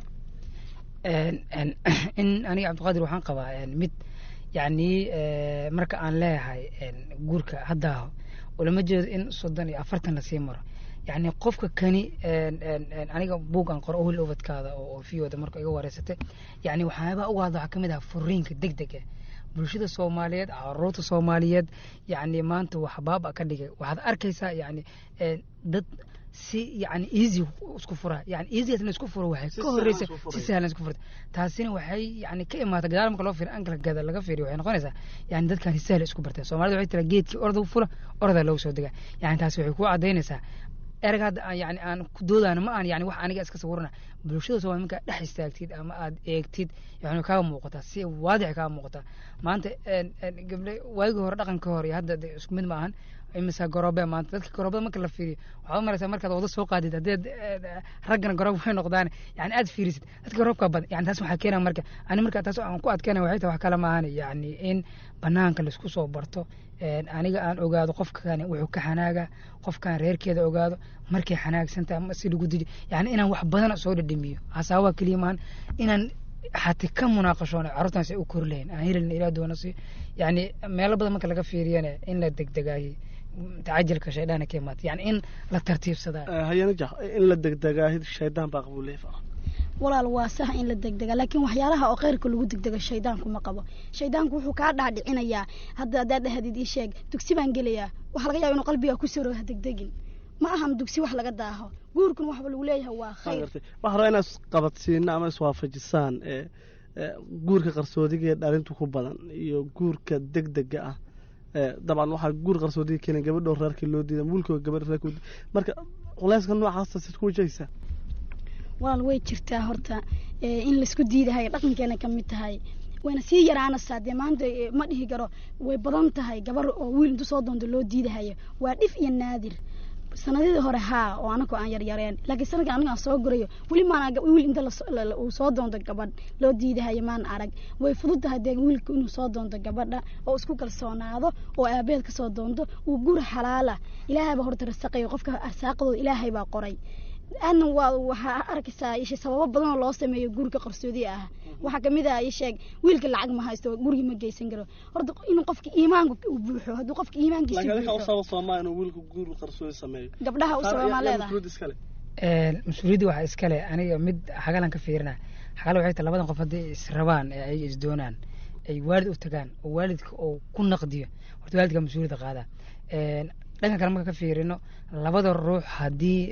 in aniga cabdiqaadir waxaan qabaa mid yani marka aan leeyahay guurka haddaaho ulama jeedo in soddon iyo afartan lasii maro yani qofka kani aniga buug aan qoro ohil ubadkaada oo fiyooda marka iga wareysatay yani waxyaabaa uga hadla waxaa kamid ah furiinka deg dega bulshada soomaaliyeed caruurta soomaaliyeed yani maanta waxbaaba ka dhigay waxaad arkaysaa yani dad si yani easy isku fura yani easygaas in isku furo waxay ka horeysa si sahlan isku furta taasina waxay yani ka imaata gadaal marka loo fiiriyo ankalka gada laga fiiriyo waxay noqonaysaa yani dadkan si sahla isku barteen soomaalida waxay tiraa geedkii orda fula ordaa loogu soo degaa yani taasi waxay ku cadaynaysaa erag hadda yani aan ku doodaana ma aan yani wax aniga iska sawirana bulshada soomaali markaa dhex istaagtid ama aad eegtid yani kaaga muuqataa si waadix kaaga muuqataa maanta gable waagii hore dhaqanka hore iyo hadda isku mid ma ahan imisa garoobe maanta dadka garoobada marka la fiiriyo waxaad maraysaa markaad wada soo qaadid haddeed raggana garoob way noqdaan yani aad fiirisid dadka garoobka badan yani taas waxaa keenaya marka ani marka taas aan ku adkeynaya waxay tahay wax kale maahan yani in banaanka laisku soo barto aniga aan ogaado qofkan wuxuu ka xanaaga qofkan reerkeeda ogaado markay xanaagsantahay si lagu diji yani inaan wax badan soo dhadhamiyo hasaabaha keliya maahan inaan xati ka munaaqashoona carruurtan say u kori lahayn aan helin ilaa doona si yani meelo badan marka laga fiiriyana in la degdegaayay tacajalka shaydhaana ka imaata yani in la tartiibsadaa hayana jax in la degdegaa shaydaan baa qabuuley walaal waa sax in la degdega laakiin waxyaalaha oo kheyrka lagu degdego shaydaanku ma qabo shaydaanku wuxuu kaa dhaadhicinayaa hadda haddaad dhahdid ii sheeg dugsi baan gelayaa waxaa laga yaaba inuu qalbiga ku soro ha degdegin ma ahan dugsi wax laga daaho guurkuna waxba lagu leeyahay waa khayr waxaa rabaa inaad isqabadsiina ama iswaafajisaan guurka qarsoodiga ee dhalintu ku badan iyo guurka degdega ah dabcan waxaa guur qarsoodiga keenay gabadhoo reerkii loo diida wiilkoo gabadh reerka marka culeyska noocaasa sid ku wajahaysaa walaal way jirtaa horta in laisku diidahay dhaqankeena ka mid tahay wayna sii yaraanaysaa dee maanta ma dhihi karo way badan tahay gabar oo wiil intu soo doonto loo diidahayo waa dhif iyo naadir sanadidii hore haa oo anagoo aan yaryareen laakiin sanadkan aniga aan soo gurayo weli maana wiil inta uu soo doonto gabadh loo diidahayo maan arag way fudud tahay dee wiilku inuu soo doonto gabadha oo isku kalsoonaado oo aabeed kasoo doonto uu guur xalaala ilaahay baa horta rasaqayo qofka arsaaqadooda ilaahay baa qoray aadna waa waxaa arkaysaa ishe sababo badan oo loo sameeyo guurka qarsoodi ah waxaa kamid ah isheeg wiilka lacag ma haysto gurigi ma geysan karo horta inuu qofka iimaanka u buuxo hadduu qofka iimaankiisa usaba soomaa inuu wiilka guur qarsoodi sameeyo gabdhaha u sababmaa leedahay mas-uuliyadda waxaa iskale aniga mid xagalan ka fiirina xagala waxay tahay labadan qof haddii israbaan ee ay isdoonaan ay waalid u tagaan oo waalidka oo ku naqdiyo horta waalidka mas-uuliyadda qaadaa dhanka kale marka ka fiirino labada ruux haddii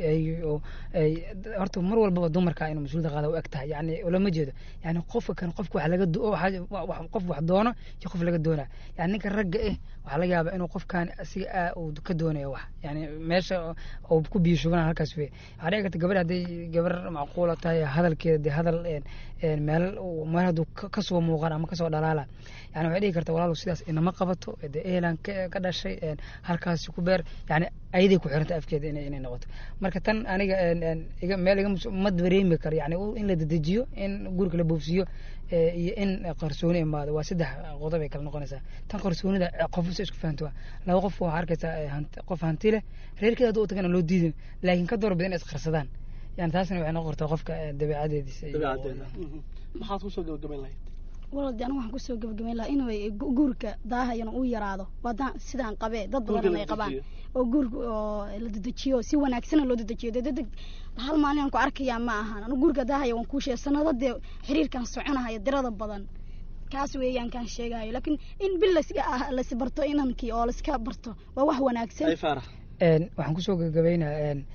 ay horta mar walbaba dumarka inuu mas-uuliyadda qaada u eg tahay yani ulama jeedo yani qofka kan qofka wax laga qof wax doono iyo qof laga doona yani ninka ragga eh waxaa laga yaabaa inuu qofkan asiga uu ka doonayo wax yani meesha uu ku biyo shugana halkaas wey waxaa dhici karta gabar hadday gabar macquula tahay hadalkeeda dee hadal meel meel hadduu kasoo muuqan ama kasoo dhalaala yani waxay dhihi karta walaalow sidaas inama qabato dee ehelan ka dhashay halkaasi ku beer yani ayaday ku xiranta afkeeda inay inay noqoto marka tan aniga iga meel iga ma dareemi karo yani in la dedejiyo in gurika la boofsiiyo iyo in qarsooni imaado waa saddex qodob ay kala noqonaysaa tan qarsoonida qofsa isku fahanto waa laba qof waxaa arkaysaa qof hanti leh reerkeeda hadduu u tagana loo diidin laakiin ka door bidan isqarsadaan yani taasna waxay noqon kartaa qofka dabeecadeediisa dabeecadeeda maxaad kusoo gabagabayn lahayd walaaldi anigu waxaan kusoo gabagabayn lahaa inuu guurka daahayana uu yaraado waadaan sidaan qabee dad badan ay qabaan oo guurka oo la dedejiyo si wanaagsana loo dedejiyo dee dedeg hal maalin aan ku arkayaa ma ahan anigu guurka daahaya waan kuu sheegay sanado dee xiriirkan soconahaya dirada badan kaas weeyaan kaan sheegayo laakiin in bil las barto inankii oo laiska barto waa wax wanaagsan waxaan kusoo gabagabaynaa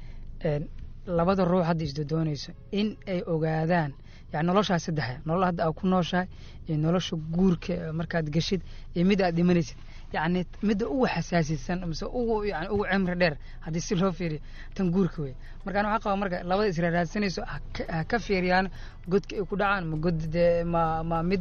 labada ruux hadda isdodoonayso in ay ogaadaan yani noloshaa saddexa nolol hadda aad ku nooshahay iyo nolosha guurka markaad geshid iyo mid aad dhimanaysid yani midda ugu xasaasisan mise ugu yani ugu cimri dheer haddii si loo fiiriyo tan guurka wey marka ana waxaa qaba marka labada israaraadsanayso ha ka fiiriyaan godka ay ku dhacaan ma god dee ma ma mid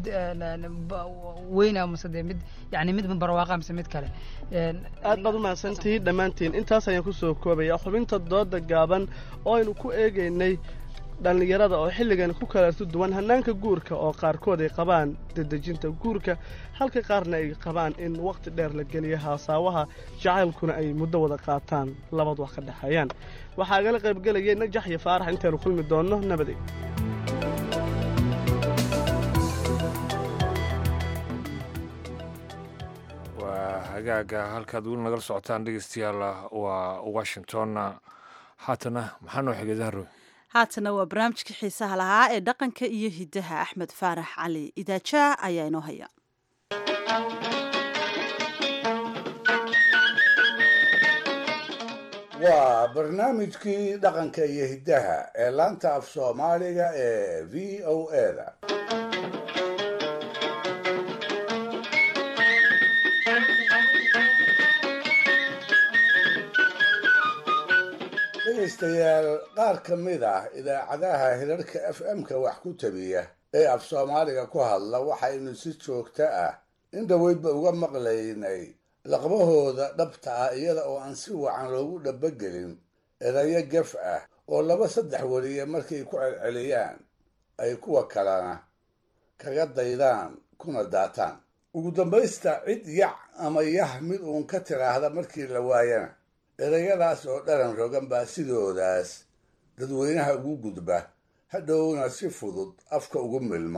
weyna mise dee mid yani mid barwaaqa mise mid kale aad baad umahadsantihiin dhammaantiin intaas ayaan kusoo koobaya xubinta dooda gaaban oo aynu ku eegaynay dhallinyarada oo xilligan ku kalaartu duwan hannaanka guurka oo qaarkood ay qabaan dedejinta guurka halka qaarna ay qabaan in wakhti dheer la geliyo haasaawaha jacaylkuna ay muddo wada qaataan labad wax ka dhexeeyaan waxaa igala qaybgelayay najax iyo faarax intaynu kulmi doonno nabadey waa hagaaga halkaad weli nagala socotaan dhegeystayaal waa washington haatana maxaa noo xigay dahroy haatana waa barnaamijkii xiisaha lahaa ee dhaqanka iyo hiddaha axmed faarax cali idaajaa ayaa inoo haya waa barnaamijkii dhaqanka iyo hiddaha ee laanta af soomaaliga ee v o eda dhegaystayaal qaar ka mid ah idaacadaha hirarka f m-ka wax ku tabiya ee af soomaaliga ku hadla waxaynu si joogto ah in dhaweydba uga maqlaynay laqbahooda dhabta ah iyada oo aan si wacan loogu dhabagelin erayo gef ah oo laba saddex weliye markay ku celceliyaan ay kuwa kalena kaga daydaan kuna daataan ugu dambaysta cid yac ama yah mid uun ka tiraahda markii la waayana erayadaas oo dharan rogan baa sidoodaas dadweynaha ugu gudba hadhowna si fudud afka ugu milma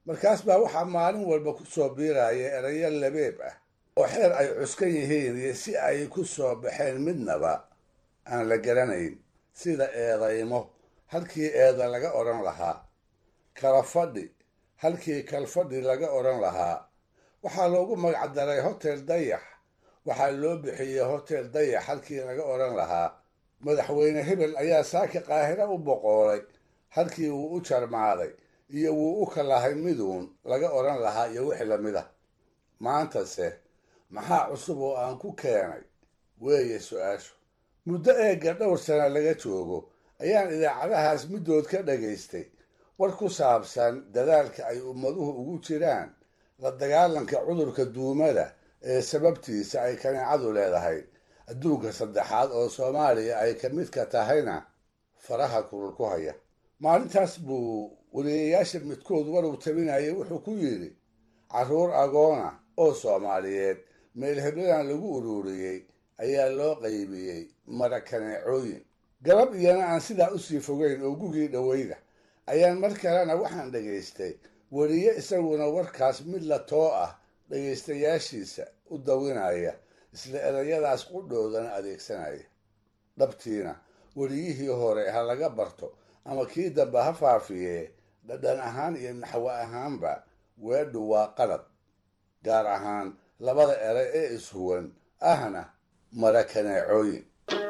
markaas baa waxaa maalin walba ku soo biiraya erayo labeeb ah oo xeer ay cuskan yihiin iyo si ay ku soo baxeen midnaba aan la garanayn sida eedaymo halkii eeda laga odhan lahaa kala fadhi halkii kalfadhi laga odhan lahaa waxaa loogu magacdaray hotel dayax waxaa loo bixiyey hotel dayax halkii laga odhan lahaa madaxweyne hebel ayaa saaki qaahiro u boqoolay halkii wuu u jarmaaday iyo wuu u kalahay miduun laga odhan lahaa iyo wixii lamid ah maantase maxaa cusub oo aan ku keenay weeye su-aashu muddo eegga dhowr sana laga joogo ayaan idaacadahaas middood ka dhagaystay war ku saabsan dadaalka ay ummaduhu ugu jiraan la dagaalanka cudurka duumada ee sababtiisa ay kaneecadu leedahay adduunka saddexaad oo soomaaliya ay ka midka tahayna faraha kulul ku haya maalintaas buu wariyayaasha midkood waruu tabinayay wuxuu ku yidhi carruur agoona oo soomaaliyeed meel hebladan lagu ururiyey ayaa loo qaybiyey mara kaneecooyin galab iyana aan sidaa usii fogeyn oo gugii dhoweyda ayaan mar kalena waxaan dhagaystay weriye isaguna warkaas mid la too ah dhagaystayaashiisa u dawinaya isla erayadaas qudhoodana adeegsanaya dhabtiina weriyihii hore ha laga barto ama kii dambe ha faafiyee dhadhan ahaan iyo naxwo ahaanba weedhu waa qalad gaar ahaan labada eray ee ishuwan ahna mara kaneecooyin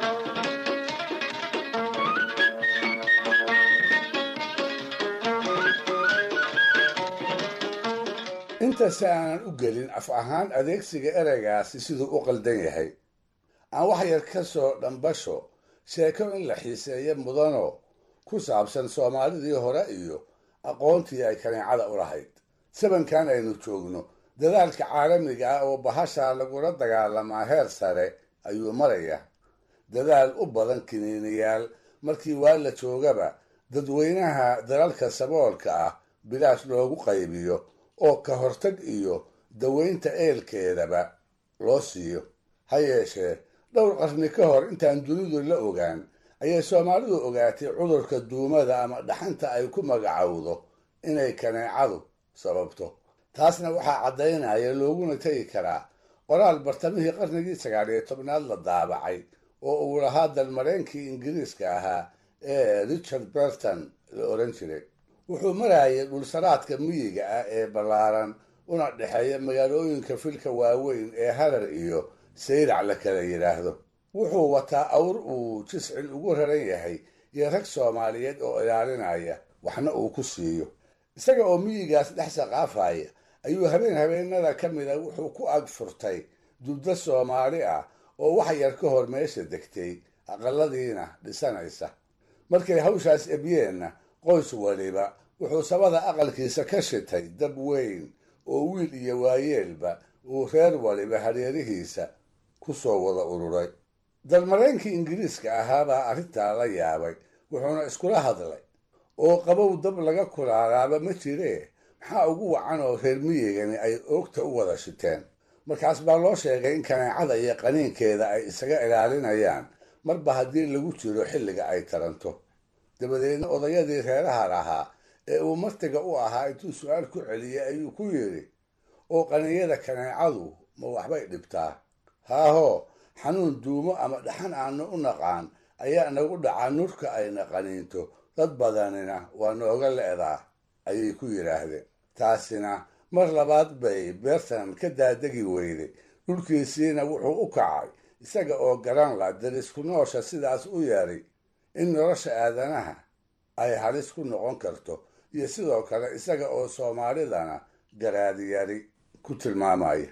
intase aanan u gelin af ahaan adeegsiga ereygaasi siduu u qaldan yahay aan wax yar ka soo dhambasho sheeko in la xiiseeyo mudano ku saabsan soomaalidii hore iyo aqoontii ay kaneecada u lahayd sabankan aynu joogno dadaalka caalamiga ah oo bahashaa lagula dagaalamaa heer sare ayuu maraya dadaal u badan kiniiniyaal markii waa la joogaba dadweynaha dalalka saboolka ah bilaash loogu qaybiyo oo ka hortag iyo daweynta eelkeedaba loo siiyo ha yeeshee dhowr qarni ka hor intaan dunidu la ogaan ayay soomaalidu ogaatay cudurka duumada ama dhaxanta ay ku magacowdo inay kaneecadu sababto taasna waxaa caddaynaya looguna tegi karaa qoraal bartamihii qarnigii sagaal iyo tobnaad la daabacay oo uu lahaa dalmareenkii ingiriiska ahaa ee richard berton la odhan jiray wuxuu marayay dhulsaraadka miyiga ah ee ballaaran una dhexeeya magaalooyinka filka waaweyn ee harar iyo sayrac la kala yidhaahdo wuxuu wataa awr uu jiscil ugu raran yahay iyo rag soomaaliyeed oo ilaalinaya waxna uu ku siiyo isaga oo miyigaas dhex saqaafaya ayuu habeen habeenada ka mida wuxuu ku ag furtay dubdo soomaali ah oo wax yar ka hor meesha degtay aqaladiina dhisanaysa markay hawshaas ebyeenna qoys waliba wuxuu sabada aqalkiisa ka shitay dab weyn oo wiil iyo waayeelba uu reer waliba hareerihiisa ku soo wada ururay dalmareenkii ingiriiska ahaabaa arrintaa la yaabay wuxuuna iskula hadlay oo qabow dab laga kulaalaaba ma jiree maxaa ugu wacan oo reer miyigani ay oogta u wada shiteen markaas baa loo sheegay in kaneecada iyo qaniinkeeda ay isaga ilaalinayaan marba haddii lagu jiro xilliga ay taranto dabadeedna odayadii reeraha lahaa ee uu martiga u ahaa intuu su-aal ku celiyey ayuu ku yidhi oo qaniinyada kaneecadu ma waxbay dhibtaa haahoo xanuun duumo ama dhaxan aanu u naqaan ayaa nagu dhacaa nurka ayna qaniinto dad badanina waa nooga le'daa ayay ku yidhaahdeen taasina mar labaad bay beertan ka daadegi weyday dhulkiisiina wuxuu u kacay isaga oo garan la darisku noosha sidaas u yeeray in nolosha aadanaha ay halis ku noqon karto iyo sidoo kale isaga oo soomaalidana garaadiyari ku tilmaamaya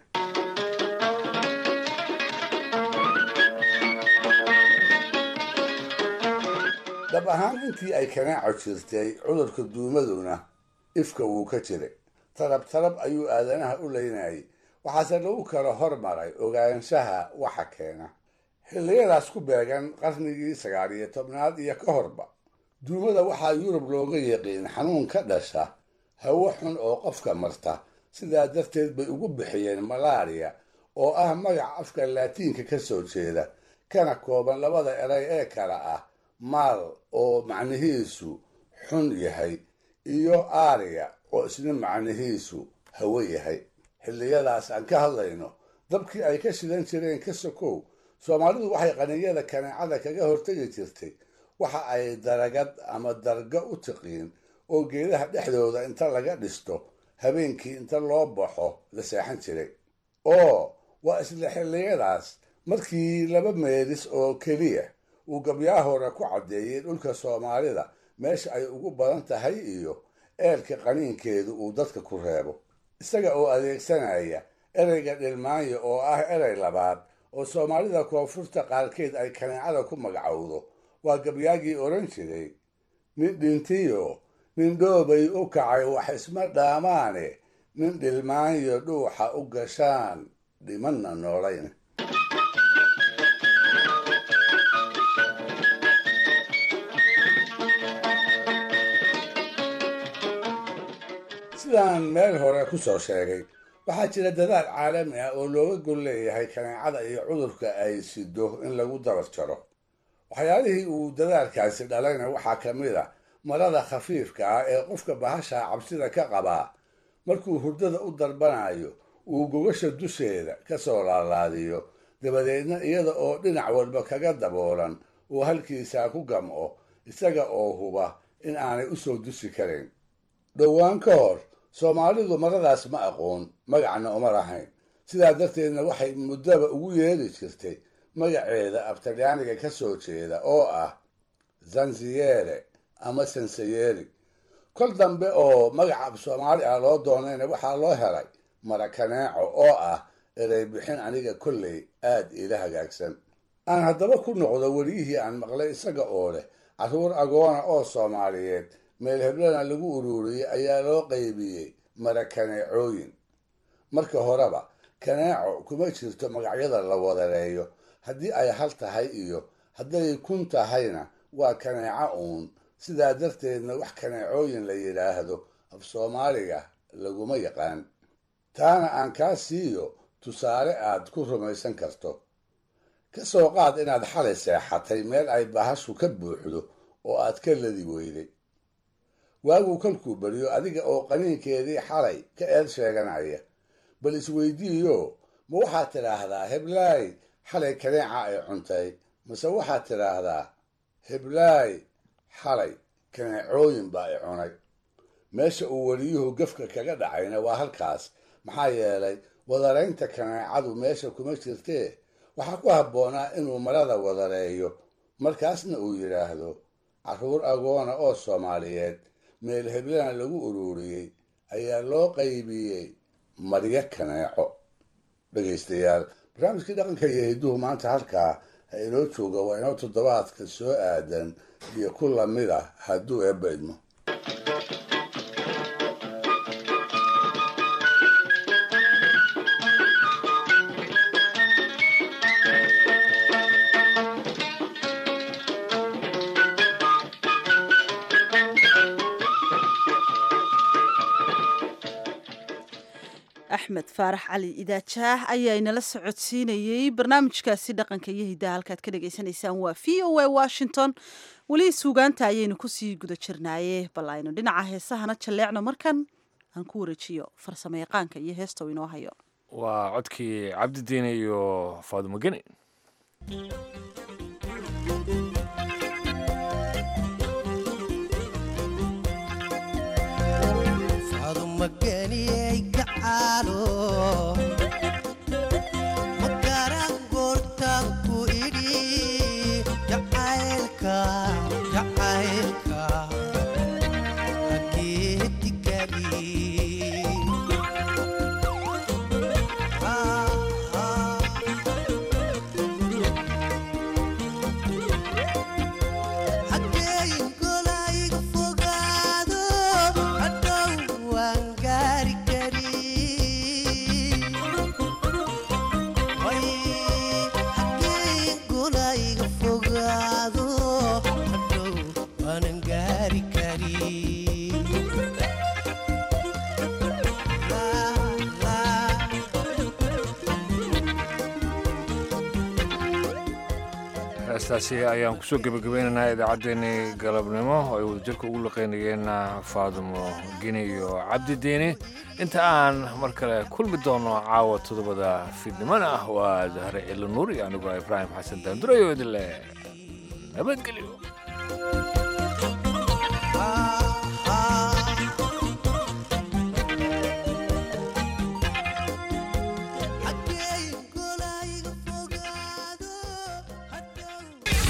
dhab ahaan intii ay kanaaco jirtay cudurka duumaduna ifka wuu ka jiray tarab tarab ayuu aadanaha u leynayay waxaase lagu kala hormaray ogaanshaha waxa keena xilliyadaas ku beegan qarnigii sagaal iyo tobnaad iyo ka horba duumada waxaa yurub looga yaqiin xanuun ka dhasha hawo xun oo qofka marta sidaa darteed bay ugu bixiyeen malaariya oo ah magac afka laatiinka ka soo jeeda kana kooban labada eray ee kale ah maal oo macnihiisu xun yahay iyo aariya oo isna macnihiisu hawe yahay xilliyadaas aan ka hadlayno dabkii ay ka shidan jireen ka sokow soomaalidu waxay qaninyada kaneecada kaga hortegi jirtay waxa ay daragad ama darga u tiqiin oo geedaha dhexdooda inta laga dhisto habeenkii inta loo baxo la seexan jiray oo waa isla xilliyadaas markii laba meelis oo keliya uu gabyaa hore ku caddeeyey dhulka soomaalida meesha ay ugu badan tahay iyo eelka qaniinkeedu uu dadka ku reebo isaga oo adeegsanaya ereyga dhilmaanyo oo ah erey labaad oo soomaalida koonfurta qaarkeed ay kaneecada ku magacowdo waa gabyaagii odhan jiray nin dhintiyo nin dhoobay u kacay wax isma dhaamaane nin dhilmaanyo dhuuxa u gashaan dhimanna noolayn sidaan meel hore ku soo sheegay waxaa jira dadaal caalami ah oo looga gol leeyahay kaneecada iyo cudurka ay sido in lagu dabar jaro waxyaalihii uu dadaalkaasi dhalayna waxaa ka mid a marada khafiifka ah ee qofka bahasha cabsida ka qabaa markuu hurdada u darbanayo uu gogasha dusheeda ka soo laalaadiyo dabadeedna iyada oo dhinac walba kaga daboolan uu halkiisaa ku gamco isaga oo huba in aanay u soo dusi karayn dhowaan ka hor soomaalidu maradaas ma aqoon magacna uma lahayn sidaa darteedna waxay muddaba ugu yeeri jirtay magaceeda abtalyaaniga ka soo jeeda oo ah zanziyere ama sansayeri kol dambe oo magaca ab soomaali ah loo doonayna waxaa loo helay marakaneeco oo ah erey bixin aniga kolley aad iila hagaagsan aan haddaba ku noqdo weliyihii aan maqlay isaga oo leh carruur agoona oo soomaaliyeed meel heblana lagu ururiyey ayaa loo qaybiyey marakaneecooyin marka horeba kaneeco kuma jirto magacyada la wadareeyo haddii ay hal tahay iyo hadday kun tahayna waa kaneeco uun sidaa darteedna wax kaneecooyin la yidhaahdo af soomaaliga laguma yaqaan taana aan kaa siiyo tusaale aad ku rumaysan karto ka soo qaad inaad xalay seexatay meel ay bahashu ka buuxdo oo aad ka ladi weyday waaguu kolkuu beriyo adiga oo qaniinkeedii xalay ka eed sheeganaya bal isweydiiyo ma waxaad tidhaahdaa heblaay xalay kaneeca ay cuntay mase waxaad tidhaahdaa heblaay xalay kaneecooyin baa i cunay meesha uu weliyuhu gefka kaga dhacayna waa halkaas maxaa yeelay wadaraynta kaneecadu meesha kuma jirtee waxaa ku habboonaa inuu marada wadareeyo markaasna uu yidhaahdo carruur agoona oo soomaaliyeed meel heblana lagu ururiyey ayaa loo qaybiyey maryo kaneeco dhegaystayaal barnaamijkii dhaqanka iyo hidduhu maanta halkaa ha inoo jooga waa inoo toddobaadka soo aadan iyo ku lamid ah hadduu eebba idmo axmed faarax cali idaajaah ayaa inala socodsiinayey barnaamijkaasi dhaqanka iyo hiddaha halkaad ka dhagaysanaysaan waa v o a washington weli suugaanta ayaynu kusii guda jirnaaye bal aynu dhinaca heesahana jalleecno markan aan ku wareejiyo farsamo yaqaanka iyo heesta uu inoo hayo waa codkii cabdidiine iyo faadumo geni magaran goortaan ku idhi jacaylka jacaylka hageedigani hageeyin golayga fogaado hadhow waan gaari karin hageeyin fogaado hadhow waanan gaari karin heestaasi ayaan kusoo gebagabeynaynaa idaacaddeenii galabnimo oo ay wadajirka ugu laqaynayeen faadumo gini iyo cabdi diini inta aan mar kale kulmi doono caawa toddobada fiidnimona ah waa dahre cilo nuur iyo anigoo ibraahim xasan daandurayo idin leh nabadgelyo